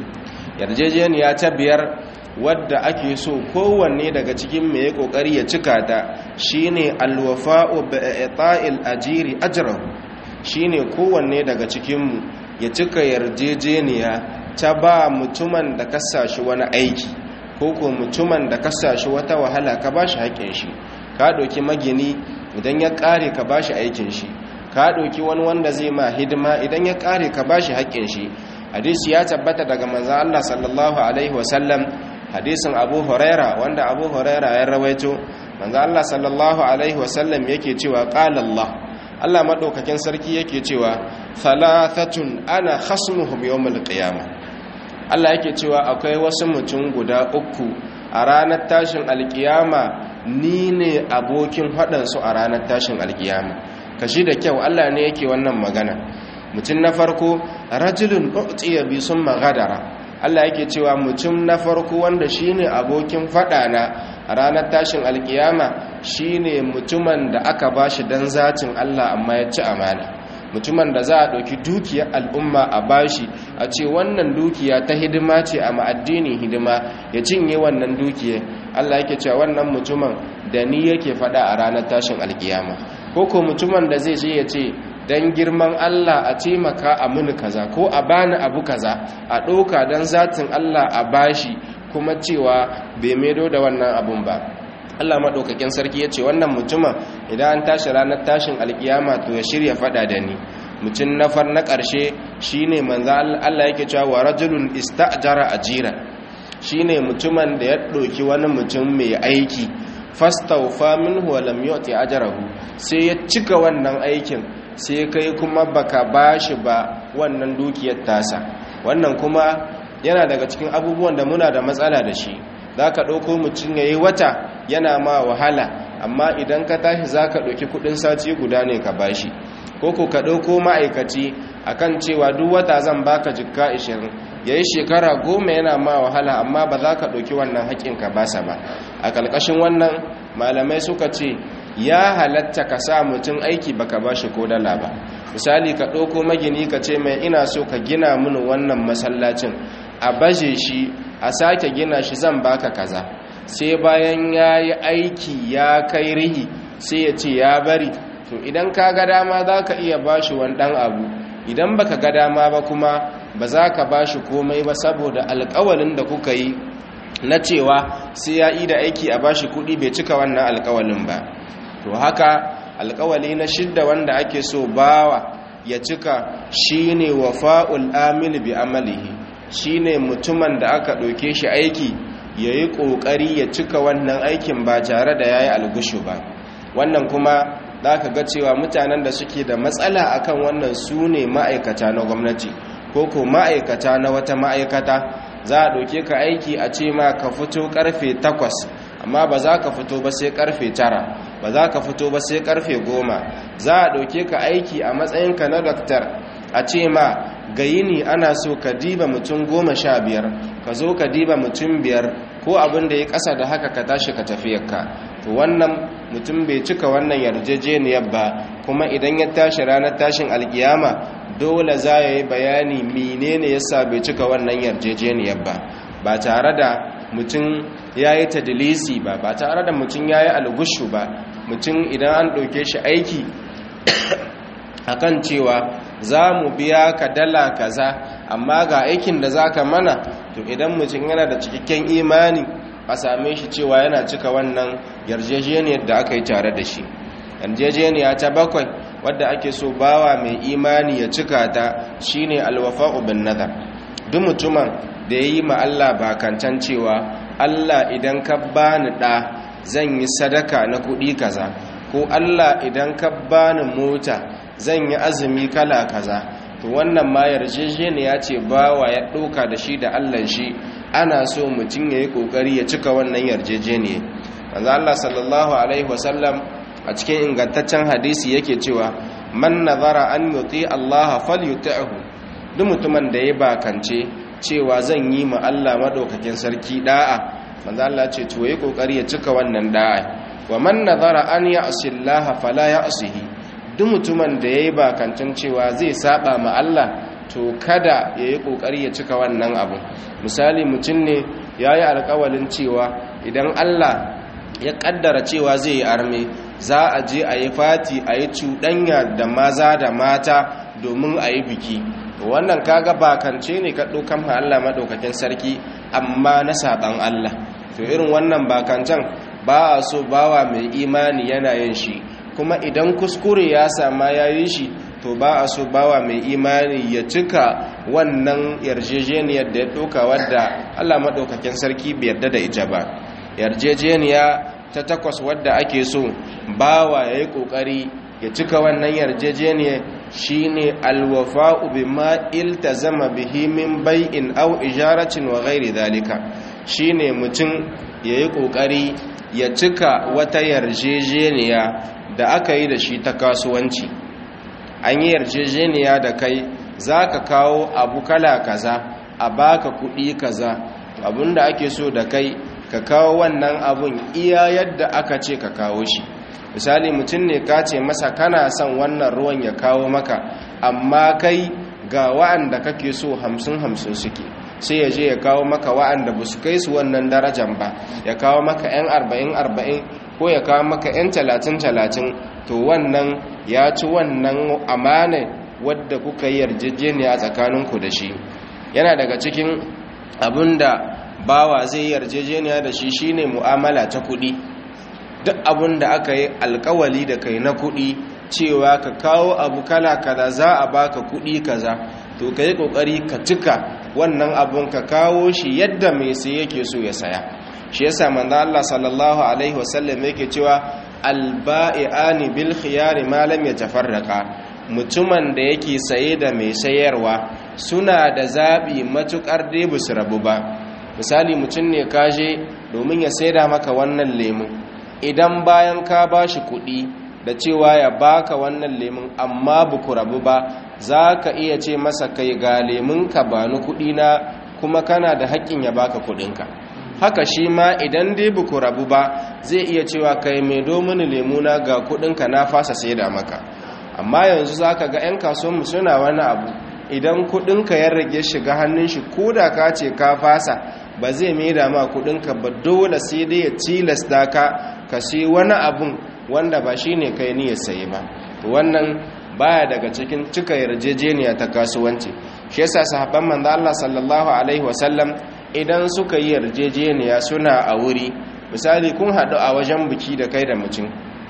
yarjejeniya ta biyar wadda ake so kowanne daga cikin mai ya kokari ya cika ta shine alwafa'u bi'ta'il ajiri ajrahu shine kowanne daga cikin mu ya cika yarjejeniya ta ba mutumin da ka sashi wani aiki ko ko mutumin da ka sashi wata wahala ka bashi haƙin shi ka ɗauki magini idan ya ƙare ka bashi aikin shi ka ɗauki wani wanda zai ma hidima idan ya ƙare ka bashi haƙin shi hadisi ya tabbata daga manzo Allah sallallahu alaihi wasallam hadisin Abu Huraira wanda Abu Huraira ya rawaito manzo Allah sallallahu alaihi wasallam yake cewa qala Allah Allah madaukakin sarki yake cewa thalathatun ana khasmuhum yawmal qiyamah Allah yake cewa akwai wasu mutum guda uku a ranar tashin alkiyama ni ne abokin haɗansu a ranar tashin alkiyama kashi da kyau Allah ne yake wannan magana mutum na farko rajulun u'tiya bi sun magadara Allah yake cewa mutum na farko wanda shine abokin fada na ranar tashin alkiyama shine mutumin da aka bashi dan zatin Allah amma ya ci amana mutumin da za a ɗauki dukiyar al'umma a bashi a ce wannan dukiya ta hidima ce a ma'addinin hidima ya cinye wannan dukiya Allah yake cewa wannan mutumin da ni yake fada a ranar tashin alkiyama ko ko mutumin da zai je ya ce dan girman Allah a taimaka a muni kaza ko a bani abu kaza a ɗauka don zatin Allah a bashi kuma cewa bai maido da wannan abun ba Allah maɗaukakin sarki ya ce wannan mutumin idan an tashi ranar tashin alkiyama to ya shirya faɗa da ni mutum na far na ƙarshe shine manzo Allah yake cewa wa rajulun ista'jara ajira shine mutumin da ya ɗauki wani mutum mai aiki fastawfa minhu wa lam yu'ti ajrahu sai ya cika wannan aikin sai kai kuma baka bashi ba wannan dukiyar tasa wannan kuma yana daga cikin abubuwan da muna da matsala da shi zaka ɗauko mutum yayi wata yana ma wahala amma idan ka tashi zaka ɗauki kuɗin sati guda ne ka bashi ko ko ka ɗauko ma'aikaci akan cewa duk wata zan baka jikka 20 yayi shekara goma yana ma wahala amma ba za ka ɗauki wannan haƙƙin ka basa ba a ƙarƙashin wannan malamai suka ce ya halatta ka sa mutum aiki baka bashi ko dala ba misali ka ɗauko magini ka ce mai ina so ka gina mini wannan masallacin a baje shi a sake gina shi zan baka kaza sai bayan ya yi aiki ya kai rihi sai ya ce ya bari to idan ka ga dama za ka iya bashi wani ɗan abu idan baka ga dama ba kuma ba za ka bashi komai ba saboda alkawalin da kuka yi na cewa sai ya yi da aiki a bashi kuɗi bai cika wannan alkawalin ba to haka alkawali na shidda wanda ake so bawa ya cika shine wafa'ul amil bi amalihi shine mutumin da aka ɗauke shi aiki yayi ƙoƙari ya cika wannan aikin ba tare da yayi algushu ba wannan kuma zaka ga cewa mutanen da suke da matsala akan wannan su ne ma'aikata na gwamnati ko ko ma'aikata na wata ma'aikata za a ɗauke ka aiki a ce ma ka fito karfe takwas amma ba za ka fito ba sai karfe tara ba za ka fito ba sai karfe goma za a ɗauke ka aiki a matsayinka na daktar a ce ma ga yini ana so ka diba mutum goma sha biyar ka zo ka diba mutum biyar ko abin da ya ƙasa da haka ka tashi ka tafiyarka to wannan mutum bai cika wannan yarjejeniyar ba kuma idan ya tashi ranar tashin alkiyama dole za ya yi bayani menene yasa bai cika wannan yarjejeniyar ba ba tare da mutum ya yi tadilisi ba ba tare da mutum ya yi algushu ba mutum idan an ɗauke shi aiki akan cewa za mu biya ka dala kaza amma ga aikin da za ka mana to idan mutum yana da cikakken imani a same shi cewa yana cika wannan yarjejeniyar da aka yi tare da shi yarjejeniya ta bakwai wadda ake so bawa mai imani ya cika ta shine alwafa'u bin nazar duk mutumin da ya yi ma Allah bakancan cewa Allah idan ka bani ɗa zan yi sadaka na kuɗi kaza ko Allah idan ka bani mota zan yi azumi kala kaza to wannan ma yarjejeniya ce bawa ya ɗauka da shi da Allah shi ana so mutum ya yi ƙoƙari ya cika wannan yarjejeniya manzo Allah sallallahu alaihi wasallam a cikin ingantaccen hadisi yake cewa man nazara an yuti Allah falyuti'hu duk mutumin da ya bakance cewa zan yi ma Allah madaukakin sarki da'a manzo Allah ce to yayi kokari ya cika wannan da'a wa man nazara an ya'si Allah fala ya'sihi duk mutumin da yayi bakancin cewa zai saba ma Allah to kada yayi kokari ya cika wannan abu misali mutum ne yayi alƙawalin cewa idan Allah ya kaddara cewa zai yi arme za a je a yi fati a yi cuɗanya da maza da mata domin a yi biki wannan kaga bakance ne ka ɗaukan ma Allah maɗaukakin sarki amma na saɓan Allah to irin wannan bakancan ba a so bawa mai imani yana yin shi kuma idan kuskure ya sama ya yi shi to ba a so bawa mai imani ya cika wannan yarjejeniyar da ya ɗauka wadda Allah maɗaukakin sarki bai yarda da ita ba yarjejeniya ta takwas wadda ake so bawa ya yi ƙoƙari ya cika wannan yarjejeniya shine alwafa'u bima iltazama bihi min bai'in aw ijaratin wa ghairi dhalika shine mutum yayi kokari ya cika wata yarjejeniya da aka yi da shi ta kasuwanci an yi yarjejeniya da kai za ka kawo abu kala kaza a baka kuɗi kaza abinda ake so da kai ka kawo wannan abun iya yadda aka ce ka kawo shi misali mutum ne ka ce masa kana son wannan ruwan ya kawo maka amma kai ga wa'anda kake so hamsin hamsin suke sai ya je ya kawo maka wa'anda ba su kai su wannan darajan ba ya kawo maka 'yan arba'in arba'in ko ya kawo maka 'yan talatin talatin to wannan ya ci wannan amana wadda kuka yi yarjejeniya tsakaninku da shi yana daga cikin abinda bawa zai yarjejeniya da shi shine mu'amala ta kuɗi duk abin da aka yi alkawali da kai na kuɗi cewa ka kawo abu kala kaza za a baka kuɗi kaza to ka yi ƙoƙari ka cika wannan abun ka kawo shi yadda mai sai yake so ya saya shi yasa manzo Allah sallallahu alaihi wasallam yake cewa alba'i'ani bil khiyari ma lam yatafarraqa mutumin da yake saye da mai sayarwa suna da zabi matukar dai su rabu ba misali mutum ne kaje domin ya saida maka wannan lemu idan bayan ka bashi kuɗi da cewa ya baka wannan lemun amma buku rabu ba za ka iya ce masa kai ga lemunka ba ni kuɗi na kuma kana da haƙƙin ya baka kuɗinka haka shi ma idan dai buku rabu ba zai iya cewa kai mai domini lemuna ga kuɗinka na fasa saida maka amma yanzu za ka ga 'yan kasuwanmu suna wani abu idan kuɗinka ya rage shiga hannun shi ko da ka ce ka fasa ba zai maida ma kuɗinka ba dole sai dai ya tilasta ka ka sai wani abun wanda ba shi ne kai niyyar sayi ba wannan baya daga cikin cika yarjejeniya ta kasuwanci shi yasa sahabban manzo Allah sallallahu alaihi wasallam idan suka yi yarjejeniya suna a wuri misali kun haɗu a wajen biki da kai da mutum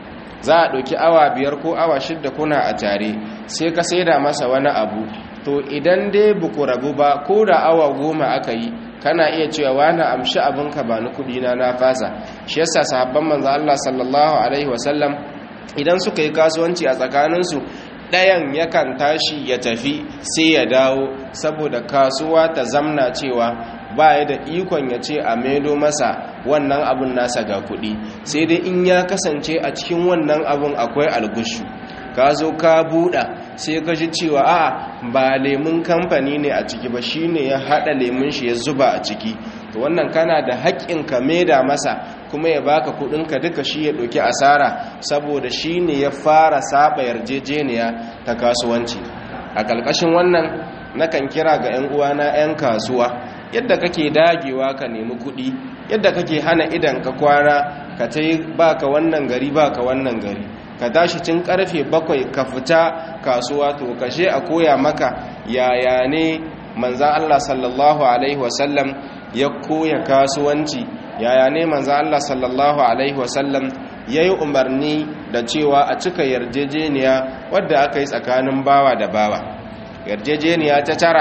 za a ɗauki awa biyar ko awa shidda kuna a tare sai ka saida masa wani abu to idan dai buku rabu ba ko da awa goma aka yi kana iya cewa wani amshi abinka ba ni kudina na fasa shi yasa sahabban manzo Allah sallallahu alaihi wasallam idan suka yi kasuwanci a tsakaninsu ɗayan yakan tashi ya tafi sai ya dawo saboda kasuwa ta zamna cewa ba ya da ikon ya ce a maido masa wannan abun nasa ga kuɗi sai dai in ya kasance a cikin wannan abun akwai algushu ka zo ka buɗa sai ka ji cewa a ba lemun kamfani ne a ciki ba shi ne ya haɗa lemun shi ya zuba a ciki to wannan kana da haƙƙin ka maida masa kuma ya baka kuɗinka duka shi ya ɗauki asara saboda shi ne ya fara saba yarjejeniya ta kasuwanci a ƙarƙashin wannan nakan kira ga 'yan uwana 'yan kasuwa yadda kake dagewa ka nemi kuɗi yadda kake hana idan ka kwana ka ta yi baka wannan gari baka wannan gari ka tashi tun karfe bakwai ka fita kasuwa to kashe a koya maka yaya ne manzan Allah sallallahu alaihi wasallam ya koya kasuwanci yaya ne manzan Allah sallallahu alaihi wasallam ya yi umarni da cewa a cika yarjejeniya wadda aka yi tsakanin bawa da bawa yarjejeniya ta tara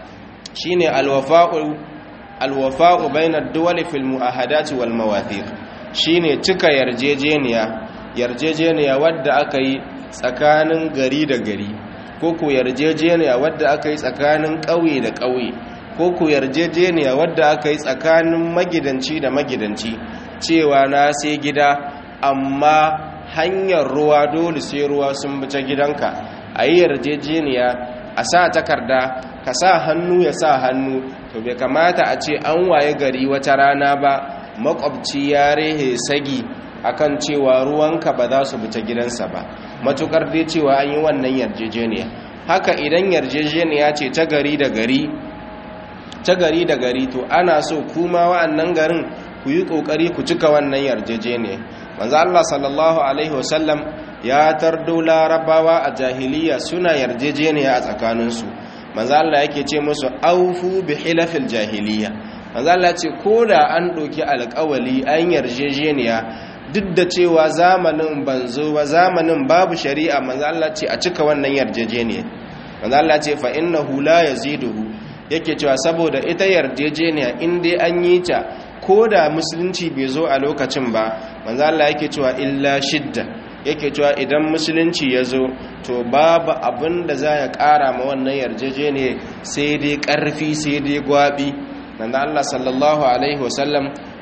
shine alwafa'u alwafa'u bainar duwali fil mu'ahadati wal mawathir shine cika yarjejeniya yarjejeniya wadda aka yi tsakanin gari da gari ko ku yarjejeniya wadda aka yi tsakanin ƙauye da ƙauye ko ku yarjejeniya wadda aka yi tsakanin magidanci da magidanci cewa na sai gida amma hanyar ruwa dole sai ruwa sun bi ta gidanka a yi yarjejeniya a sa takarda ka sa hannu ya sa hannu to bai kamata a ce an waye gari wata rana ba makwabci ya rehe sagi akan cewa ruwanka ba za su bi ta gidansa ba matukar dai cewa an yi wannan yarjejeniya haka idan yarjejeniya ce ta gari da gari ta gari da gari to ana so kuma wa'annan garin ku yi kokari ku cika wannan yarjejeniya manzo Allah sallallahu alaihi wasallam ya tardo larabawa a jahiliya suna yarjejeniya a tsakaninsu manzo Allah yake ce musu aufu bi hilafil jahiliya manzo Allah ce koda an doki alƙawali an yarjejeniya duk da cewa zamanin banzo ba zamanin babu shari'a manzo Allah ce a cika wannan yarjejeniya manzo Allah ce fa innahu la yaziduhu yake cewa saboda ita yarjejeniya in dai an yi ta koda musulunci bai zo a lokacin ba manzo Allah yake cewa illa shidda yake cewa idan musulunci ya zo to babu abin da za ya ƙara ma wannan yarjejeniya sai dai ƙarfi sai dai gwabi nan da Allah sallallahu alaihi wasallam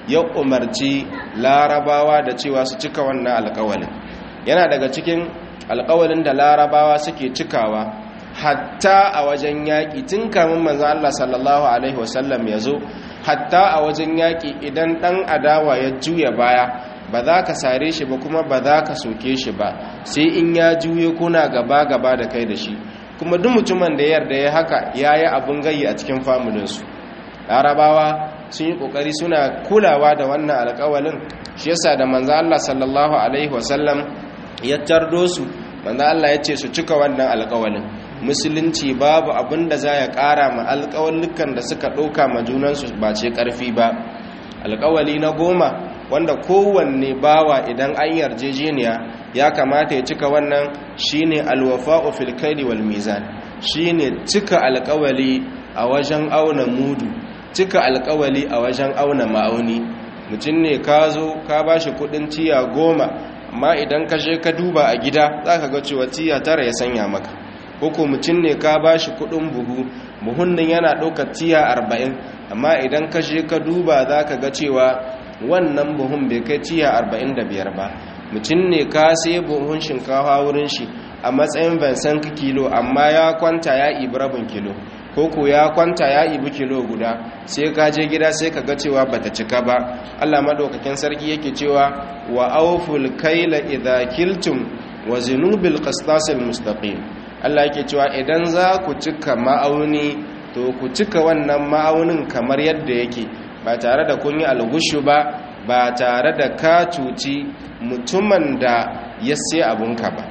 ya umarci larabawa da cewa su cika wannan alkawalin yana daga cikin alkawalin da larabawa suke cikawa hatta a wajen yaƙi tun kamun manzan Allah sallallahu Alaihi wasallam ya zo hatta a wajen yaƙi idan ɗan adawa ya juya baya ba za ka sare shi ba kuma ba za ka soke shi ba sai in ya juye kuna gaba-gaba da kai da shi kuma duk mutumin da yarda ya haka ya yi abin gayi a cikin famulinsu larabawa sun yi ƙoƙari suna kulawa da wannan alƙawalin shi yasa da manzan Allah sallallahu Alaihi wasallam ya tardo su manzan Allah ya ce su cika wannan alƙawalin musulunci babu abin da za ya ƙara ma alƙawallukan da suka ɗauka ma junansu ba ce ƙarfi ba alƙawali na goma wanda kowanne bawa idan an yarjejeniya ya kamata ya cika wannan shine alwafa'u fil kaili wal mizan shine cika alƙawali a wajen auna mudu cika alƙawali a wajen auna ma'auni mutum ne ka zo ka bashi kudin tiya goma amma idan ka je ka duba a gida zaka ga cewa tiya tara ya sanya maka ko mutum ne ka ba shi kudin buhu buhun nan yana ɗaukar tiya arba'in amma idan ka je ka duba za ka ga cewa wannan buhun bai kai tiya arba'in da biyar ba mutum ne ka sai buhun shinkafa wurin shi a matsayin vincent kilo amma ya kwanta ya ibi rabin kilo koko ya kwanta ya ibi kilo guda sai ka je gida sai ka ga cewa bata cika ba allah maɗaukakin sarki yake cewa wa auful kaila idha kiltum wa zinubil qistasil mustaqim Allah yake cewa idan za ku cika ma'auni to ku cika wannan ma'aunin kamar yadda yake ba tare da kun yi algushu ba ba tare da ka cuci mutumin da ya sai abunka ba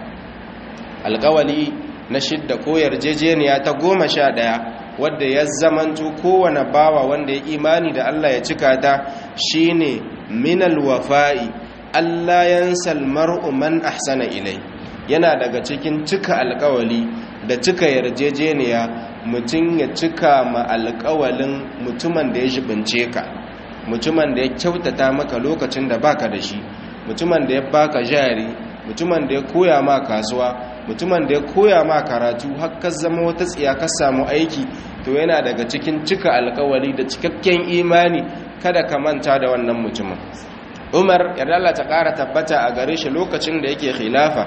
alkawali na shidda ko yarjejeniya ta goma sha ɗaya wadda ya zamanto kowane bawa wanda ya imani da Allah ya cika ta shine minal wafa'i Allah yansal mar'u man ahsana ilai yana daga cikin cika alkawali da cika yarjejeniya mutum ya cika ma alkawalin mutumin da ya shibince ka mutumin da ya kyautata maka lokacin da baka da shi mutumin da ya baka jari mutumin da ya koya ma kasuwa mutumin da ya koya ma karatu har ka zama wata tsiya ka samu aiki to yana daga cikin cika alkawali da cikakken imani kada ka manta da wannan mutumin umar yarda Allah ta ƙara tabbata a gare shi lokacin da yake khilafa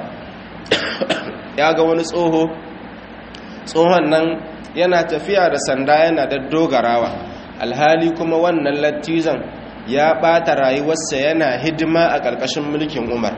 ya ga wani tsoho tsohon nan yana tafiya da sanda yana da dogarawa alhali kuma wannan lattizan ya ɓata rayuwarsa yana hidima a ƙarƙashin mulkin umar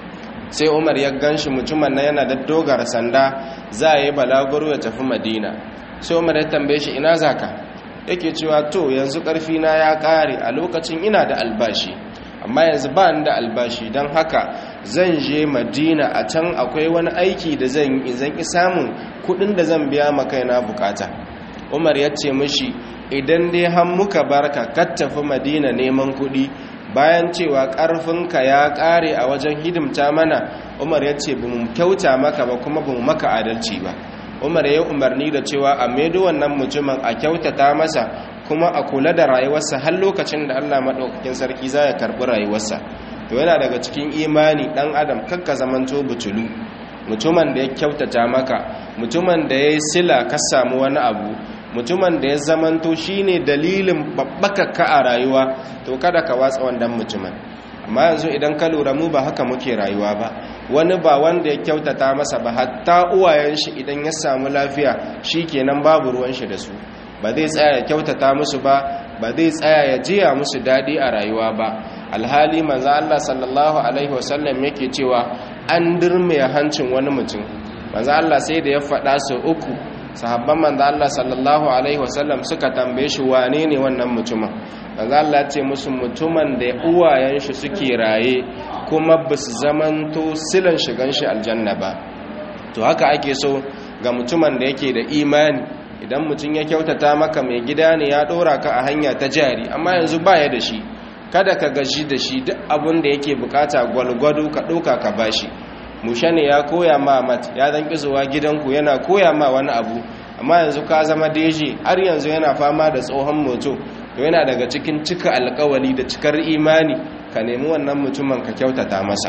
sai umar ya gan shi mutumin na yana da dogara sanda za a yi balaguro ya tafi madina sai umar ya tambaye shi ina zaka yake cewa to yanzu ƙarfina ya ƙare a lokacin ina da albashi amma yanzu ba da albashi don haka zan je madina a can akwai wani aiki da zan yi zan ki samun kudin da zan biya maka na bukata umar ya ce mishi idan dai har muka barka ka tafi madina neman kudi bayan cewa karfinka ya kare a wajen hidimta mana umar ya ce ba mu kyauta maka ba kuma ba mu maka adalci ba umar ya umarni da cewa a maido wannan mutumin a kyautata masa kuma a kula da rayuwarsa har lokacin da Allah maɗaukakin sarki za ya karɓi rayuwarsa to yana daga cikin imani ɗan adam kakka zamanto butulu mutumin da ya kyautata maka mutumin da ya yi sila ka samu wani abu mutumin da ya zamanto shine dalilin babbakakka a rayuwa to kada ka watsa wannan mutumin amma yanzu idan ka lura mu ba haka muke rayuwa ba wani ba wanda ya kyautata masa ba hatta uwayen shi idan ya samu lafiya shi kenan babu ruwan shi da su ba zai tsaya ya kyautata musu ba ba zai tsaya ya jiya musu daɗi a rayuwa ba alhali manzo Allah sallallahu alaihi wasallam yake cewa an dirme hancin wani mutum manzo Allah sai da ya faɗa su uku sahabban manzo Allah sallallahu alaihi wasallam suka tambaye shi wane ne wannan mutumin manzo Allah ya ce musu mutumin da uwayen shi suke raye kuma ba su zamanto silan shigan shi aljanna ba to haka ake so ga mutumin da yake da imani idan mutum ya kyautata maka mai gida ne ya ɗora ka a hanya ta jari amma yanzu baya da shi kada ka gaji da shi duk abin da yake bukata gwalgwado ka ɗauka ka bashi mushe ne ya koya ma mat ya zan zuwa gidanku yana koya ma wani abu amma yanzu ka zama deji har yanzu yana fama da tsohon moto to yana daga cikin cika alkawali da cikar imani ka nemi wannan mutumin ka kyautata masa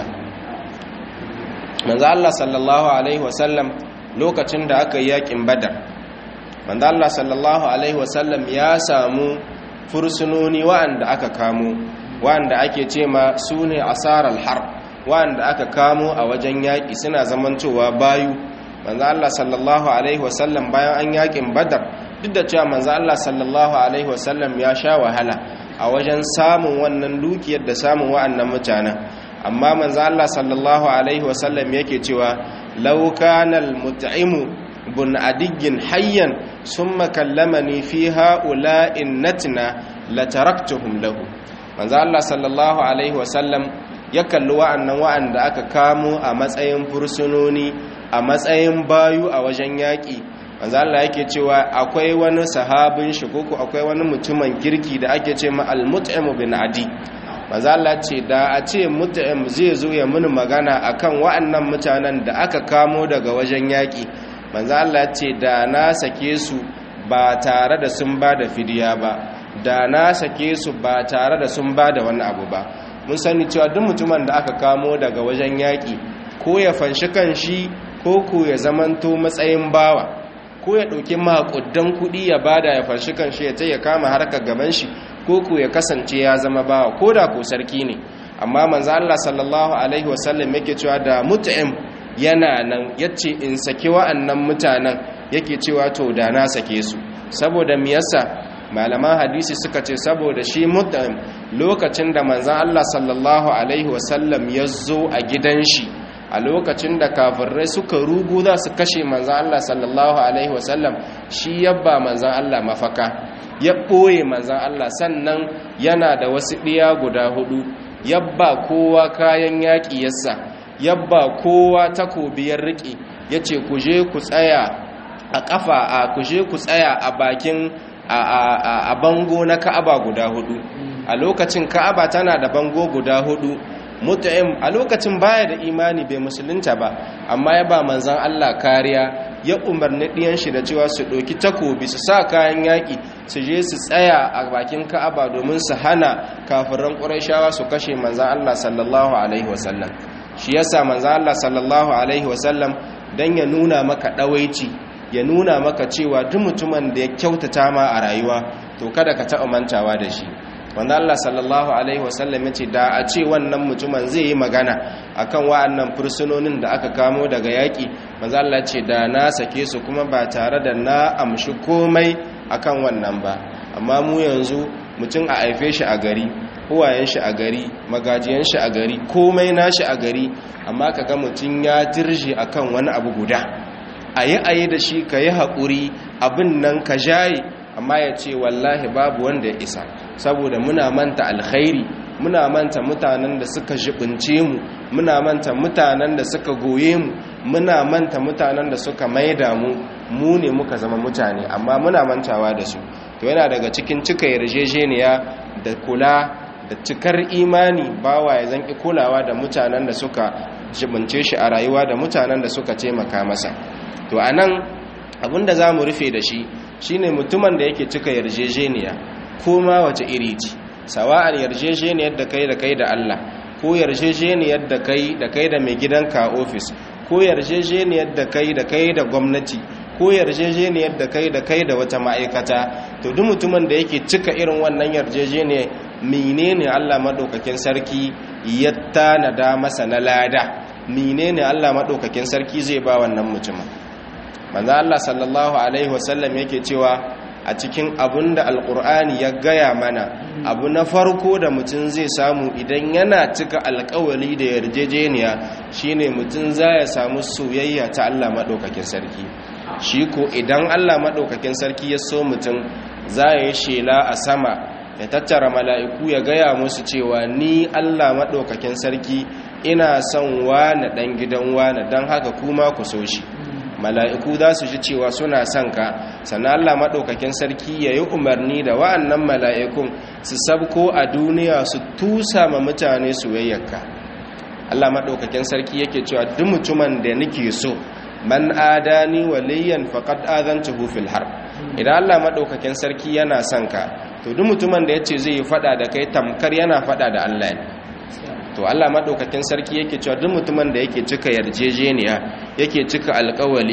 manzo Allah sallallahu alaihi wasallam lokacin da aka yi yakin badar manzo Allah sallallahu alaihi wasallam ya samu fursunoni wa'anda aka kamo wanda ake ce ma su ne asarar har wanda aka kamo a wajen yaƙi suna zamantowa bayu manzo Allah sallallahu alaihi wasallam bayan an yaƙin badar duk da cewa manzo Allah sallallahu alaihi wasallam ya sha wahala a wajen samun wannan dukiyar da samun wa'annan mutanen amma manzo Allah sallallahu alaihi wasallam yake cewa law kana al-mut'imu bun adigin hayyan summa kallamani fi ha'ula'in natna lataraktuhum lahu manzo Allah sallallahu alaihi wasallam ya kalli wa'annan wa'anda aka kamo a matsayin fursunoni a matsayin bayu a wajen yaƙi manzo Allah yake cewa akwai wani sahabin shi ko akwai wani mutumin kirki da ake ce ma al-mut'im bin adi manzo Allah ce da a ce mut'im zai zo ya muni magana akan wa'annan mutanen da aka kamo daga wajen yaƙi manzo Allah ce da na sake su ba tare da sun ba da fidiya ba da na sake su ba tare da sun ba da wani abu ba mun sani cewa duk mutumin da aka kamo daga wajen yaƙi ko ya fanshi kan shi ko ku ya zamanto matsayin bawa ko ya ɗauki maƙudan kuɗi ya bada ya fanshi kan shi ya ta ya kama harkar gaban shi ko ku ya kasance ya zama bawa ko da ko sarki ne amma manzo Allah sallallahu alaihi wasallam yake cewa da mut'im yana nan yace in saki wa'annan mutanen yake cewa to da na sake su saboda me yasa malaman hadisi suka ce saboda shi mut'im lokacin da manzo Allah sallallahu alaihi wasallam ya zo a gidan shi a lokacin da kafirai suka rugu za su kashe manzan Allah sallallahu Alaihi wasallam shi yabba manzan Allah mafaka ya ɓoye manzan Allah sannan yana da wasu ɗiya guda hudu yabba kowa kayan yaƙi yassa yabba kowa takobiyar riƙe ya ce ku je ku tsaya a ƙafa a ku je ku tsaya a bakin a bango na ka'aba guda hudu a lokacin ka'aba tana da bango guda hudu mut'im a lokacin baya da imani bai musulunta ba amma ya ba manzan Allah kariya ya umarni ɗiyan shi da cewa su ɗauki takobi su sa kayan yaƙi su je su tsaya a bakin ka'aba domin su hana kafiran ƙurashawa su kashe manzan Allah sallallahu alaihi wasallam shi yasa manzan Allah sallallahu alaihi wasallam dan ya nuna maka ɗawaici ya nuna maka cewa duk mutumin da ya kyautata ma a rayuwa to kada ka taɓa mantawa da shi wanda Allah sallallahu alaihi wasallam ya ce da a ce wannan mutumin zai yi magana akan wa'annan fursunonin da aka kamo daga yaƙi manzo Allah ce da na sake su kuma ba tare da na amshi komai akan wannan ba amma mu yanzu mutum a haife shi a gari uwayen shi a gari magajiyan shi a gari komai nashi a gari amma kaga mutum ya tirje akan wani abu guda ayi ayi da shi ka yi haƙuri abin nan ka jaye amma ya ce wallahi babu wanda ya isa saboda muna manta alkhairi muna manta mutanen da suka jibince mu muna manta mutanen da suka goye mu muna manta mutanen da suka maida mu mu ne muka zama mutane amma muna mantawa da su to yana daga cikin cika yarjejeniya da kula da cikar imani bawa ya zanki kulawa da mutanen da suka jibince shi a rayuwa da mutanen da suka taimaka masa to anan abinda za mu rufe da shi shine mutumin da yake cika yarjejeniya ko ma wace iri ce sawa'an yarjejeniyar da kai da kai da Allah ko yarjejeniyar da kai da kai da mai gidanka a ofis ko yarjejeniyar da kai da kai da gwamnati ko yarjejeniyar da kai da kai da wata ma'aikata to duk mutumin da yake cika irin wannan yarjejeniyar menene Allah madaukakin sarki ya tanada masa na lada menene Allah madaukakin sarki zai ba wannan mutumin manzo Allah sallallahu alaihi wasallam yake cewa a cikin abun da alkur'ani ya gaya mana abu na farko da mutum zai samu idan yana cika alkawali da yarjejeniya shine mutum za ya samu soyayya ta Allah maɗaukakin sarki shi ko idan Allah maɗaukakin sarki ya so mutum za ya yi shela a sama ya tattara mala'iku ya gaya musu cewa ni Allah maɗaukakin sarki ina son wane ɗan gidan wane don haka kuma ku so shi mala'iku za su ji cewa suna son ka sannan Allah maɗaukakin sarki ya yi umarni da wa'annan mala'ikun su sabko a duniya su tusa ma mutane soyayyarka Allah maɗaukakin sarki yake cewa duk mutumin da nake so man adani waliyan faqad azantuhu fil harb idan Allah maɗaukakin sarki yana son ka to duk mutumin da yace zai yi fada da kai tamkar yana fada da Allah ne to Allah madaukakin sarki yake cewa duk mutumin da yake cika yarjejeniya yake cika alkawali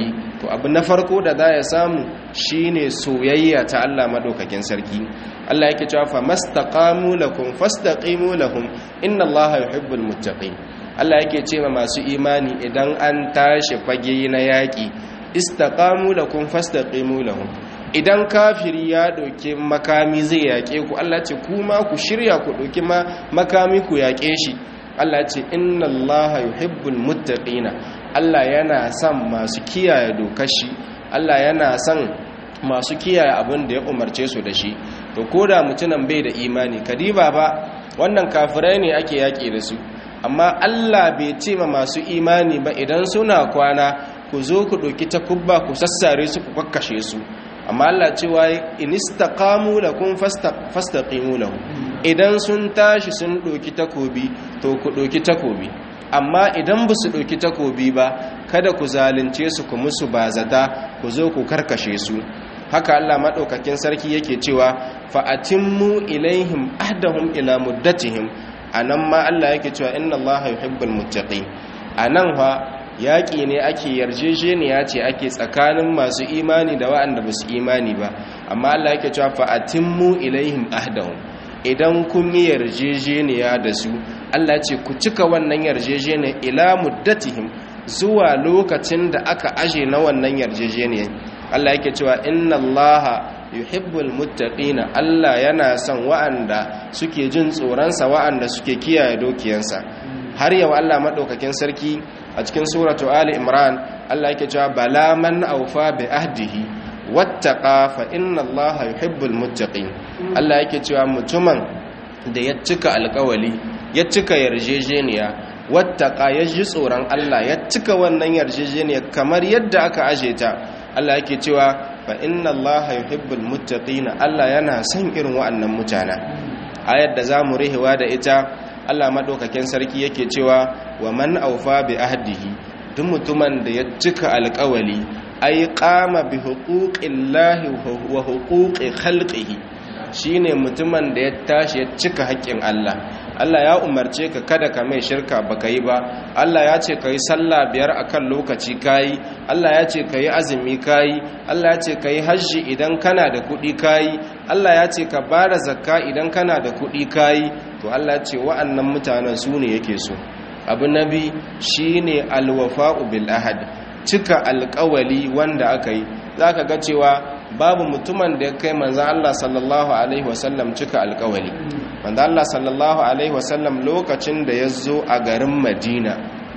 to abu na farko da za ya samu shine soyayya ta Allah madaukakin sarki Allah yake cewa fa mastaqamu lakum fastaqimu lahum inna Allaha yuhibbul muttaqin Allah yake cewa masu imani idan an tashi fage na yaki istaqamu lakum fastaqimu lahum idan kafiri ya doke makami zai yake ku Allah ce kuma ku shirya ku doki makami ku yake shi Allah ce inna Allaha yuhibbul muttaqina Allah yana son masu kiyaye dokar shi Allah yana son masu kiyaye abin da ya umarce su da shi to koda mutunan bai da imani kadiba ba wannan kafirai ne ake yaƙi da su amma Allah bai ce ma masu imani ba idan suna kwana ku zo ku ɗauki takubba ku sassare su ku kakkashe su amma Allah cewa inistaqamu lakum fastaqimu lahu idan sun tashi sun ɗauki takobi to ku ɗauki takobi amma idan ba su ɗauki takobi ba kada ku zalunce su ku musu bazata ku zo ku karkashe su haka Allah maɗaukakin sarki yake cewa fa'atimmu ilaihim ahdahum ila muddatihim anan ma Allah yake cewa inna Allah yuhibbul muttaqin anan fa yaƙi ne ake yarjejeniya ce ake tsakanin masu imani da waɗanda ba su imani ba amma Allah yake cewa fa'atimmu ilaihim ahdahum idan kun yi yarjejeniya da su Allah ce ku cika wannan yarjejeniya ila muddatihim zuwa lokacin da aka aje na wannan yarjejeniya Allah yake cewa inna Allaha yuhibbul muttaqina Allah yana son wa'anda suke jin tsoronsa wa'anda suke kiyaye dokiyansa har yau Allah madaukakin sarki a cikin suratu ali imran Allah yake cewa bala man awfa bi ahdihi wattaqa fa inna Allaha yuhibbul muttaqin Allah yake cewa mutumin da ya cika alkawali ya cika yarjejeniya wattaqa ya ji tsoron Allah ya cika wannan yarjejeniya kamar yadda aka aje ta Allah yake cewa fa inna Allaha yuhibbul muttaqin Allah yana son irin wa'annan mutana ayar da zamu rihewa da ita Allah madaukakin sarki yake cewa wa man awfa bi ahdihi duk mutumin da ya cika alkawali ay qama bi huquqillahi wa huquqi khalqihi shine mutumin da ya tashi ya cika haƙƙin Allah Allah ya umarce ka kada ka mai shirka baka yi ba Allah ya ce ka yi sallah biyar akan lokaci kayi Allah ya ce ka yi azumi kayi Allah ya ce ka yi hajji idan kana da kuɗi kayi Allah ya ce ka bada zakka idan kana da kuɗi kayi to Allah ya ce wa'annan mutanen su ne yake so abu nabi shine alwafa'u bil ahad cika alƙawali wanda aka yi zaka ga cewa babu mutumin da ya kai manzan Allah sallallahu Alaihi wasallam cika alkawali manzan Allah sallallahu Alaihi wasallam lokacin da ya zo a garin madina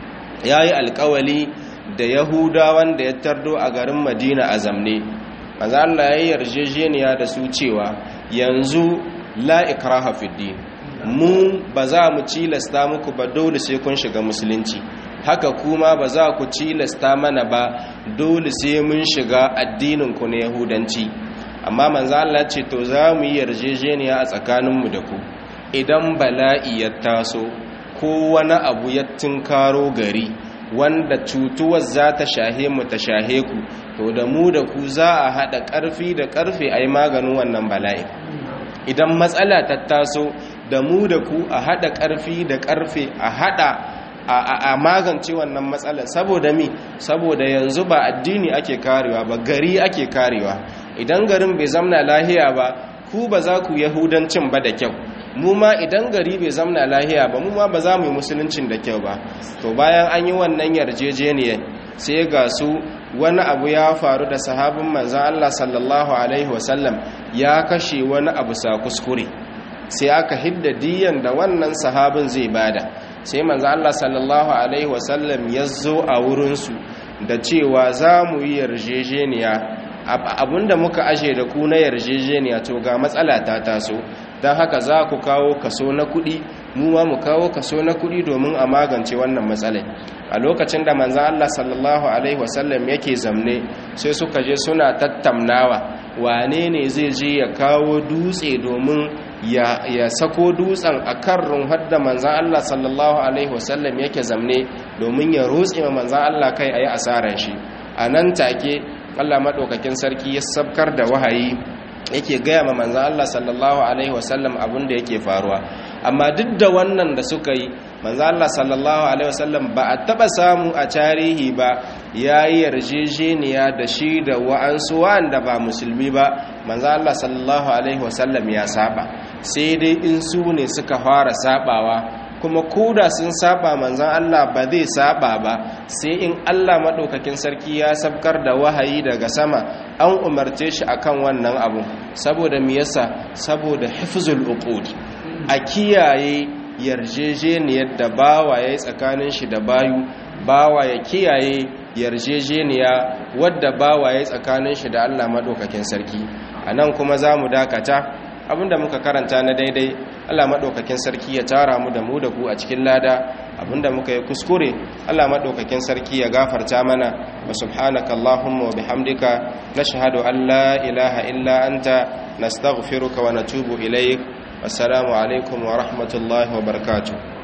ya yi alkawali da yahudawan da ya tardo a garin madina a zamne manzan Allah ya yi yarjejeniya da su cewa yanzu la'ikraha fiddi mu ba za mu cilasta muku ba dole sai kun shiga musulunci haka kuma ba za ku cilasta mana ba dole sai mun shiga addininku na yahudanci amma manzo Allah ce to za mu yi yarjejeniya a tsakaninmu da ku idan bala'i ya taso ko wani abu ya tinkaro gari wanda cutuwar za ta shahe mu ta shahe ku to da mu da ku za a haɗa ƙarfi da ƙarfe a yi maganin wannan bala'i idan matsala ta taso da mu da ku a haɗa ƙarfi da ƙarfe a haɗa a magance wannan matsala saboda mi saboda yanzu ba addini ake karewa ba gari ake karewa idan garin bai zamna lahiya ba ku ba za ku yahudancin ba da kyau mu ma idan gari bai zamna lahiya ba mu ma ba za mu yi musuluncin da kyau ba to bayan an yi wannan yarjejeniya sai ga su wani abu ya faru da sahabin manzan Allah sallallahu alaihi wasallam ya kashe wani abu sa kuskure sai aka hidda diyan da wannan sahabin zai bada sai manzo Allah sallallahu alaihi wasallam ya zo a wurinsu da cewa za mu yi yarjejeniya abinda muka ashe da ku na yarjejeniya to ga matsala ta taso don haka za ku kawo kaso na kuɗi mu ma mu kawo kaso na kuɗi domin a magance wannan matsalai a lokacin da manzo Allah sallallahu alaihi wasallam yake zamne sai suka je suna tattamnawa wane ne zai je ya kawo dutse domin ya sako dutsen a kan runhar da manzan Allah sallallahu Alaihi wasallam yake zamne domin ya rutse ma manzan Allah kai a yi asarar shi a nan take Allah maɗaukakin sarki ya sabkar da wahayi yake gaya ma manzan Allah sallallahu Alaihi wasallam abin da yake faruwa amma duk da wannan da suka yi manzan Allah sallallahu Alaihi wasallam ba a taɓa samu a tarihi ba ya yi yarjejeniya da shi da wa'ansu wa'anda ba musulmi ba manzo Allah sallallahu alaihi wasallam ya saba sai dai in su ne suka fara sabawa kuma koda sun saba manzon Allah ba zai saba ba sai in Allah madaukakin sarki ya sabkar da wahayi daga sama an umarce shi akan wannan abu saboda me yasa saboda hifzul uqud a kiyaye yarjejeniyar da bawa yayi tsakanin shi da bayu bawa ya kiyaye yarjejeniya wadda bawa yayi tsakanin shi da Allah madaukakin sarki anan kuma zamu dakata abinda muka karanta na daidai Allah maɗaukakin sarki ya tara mu da mu da ku a cikin lada abinda muka yi kuskure Allah maɗaukakin sarki ya gafarta mana wa subhanaka Allahumma wa bihamdika nashhadu an la ilaha illa anta nastaghfiruka wa natubu ilaik assalamu alaikum wa rahmatullahi wa barakatuh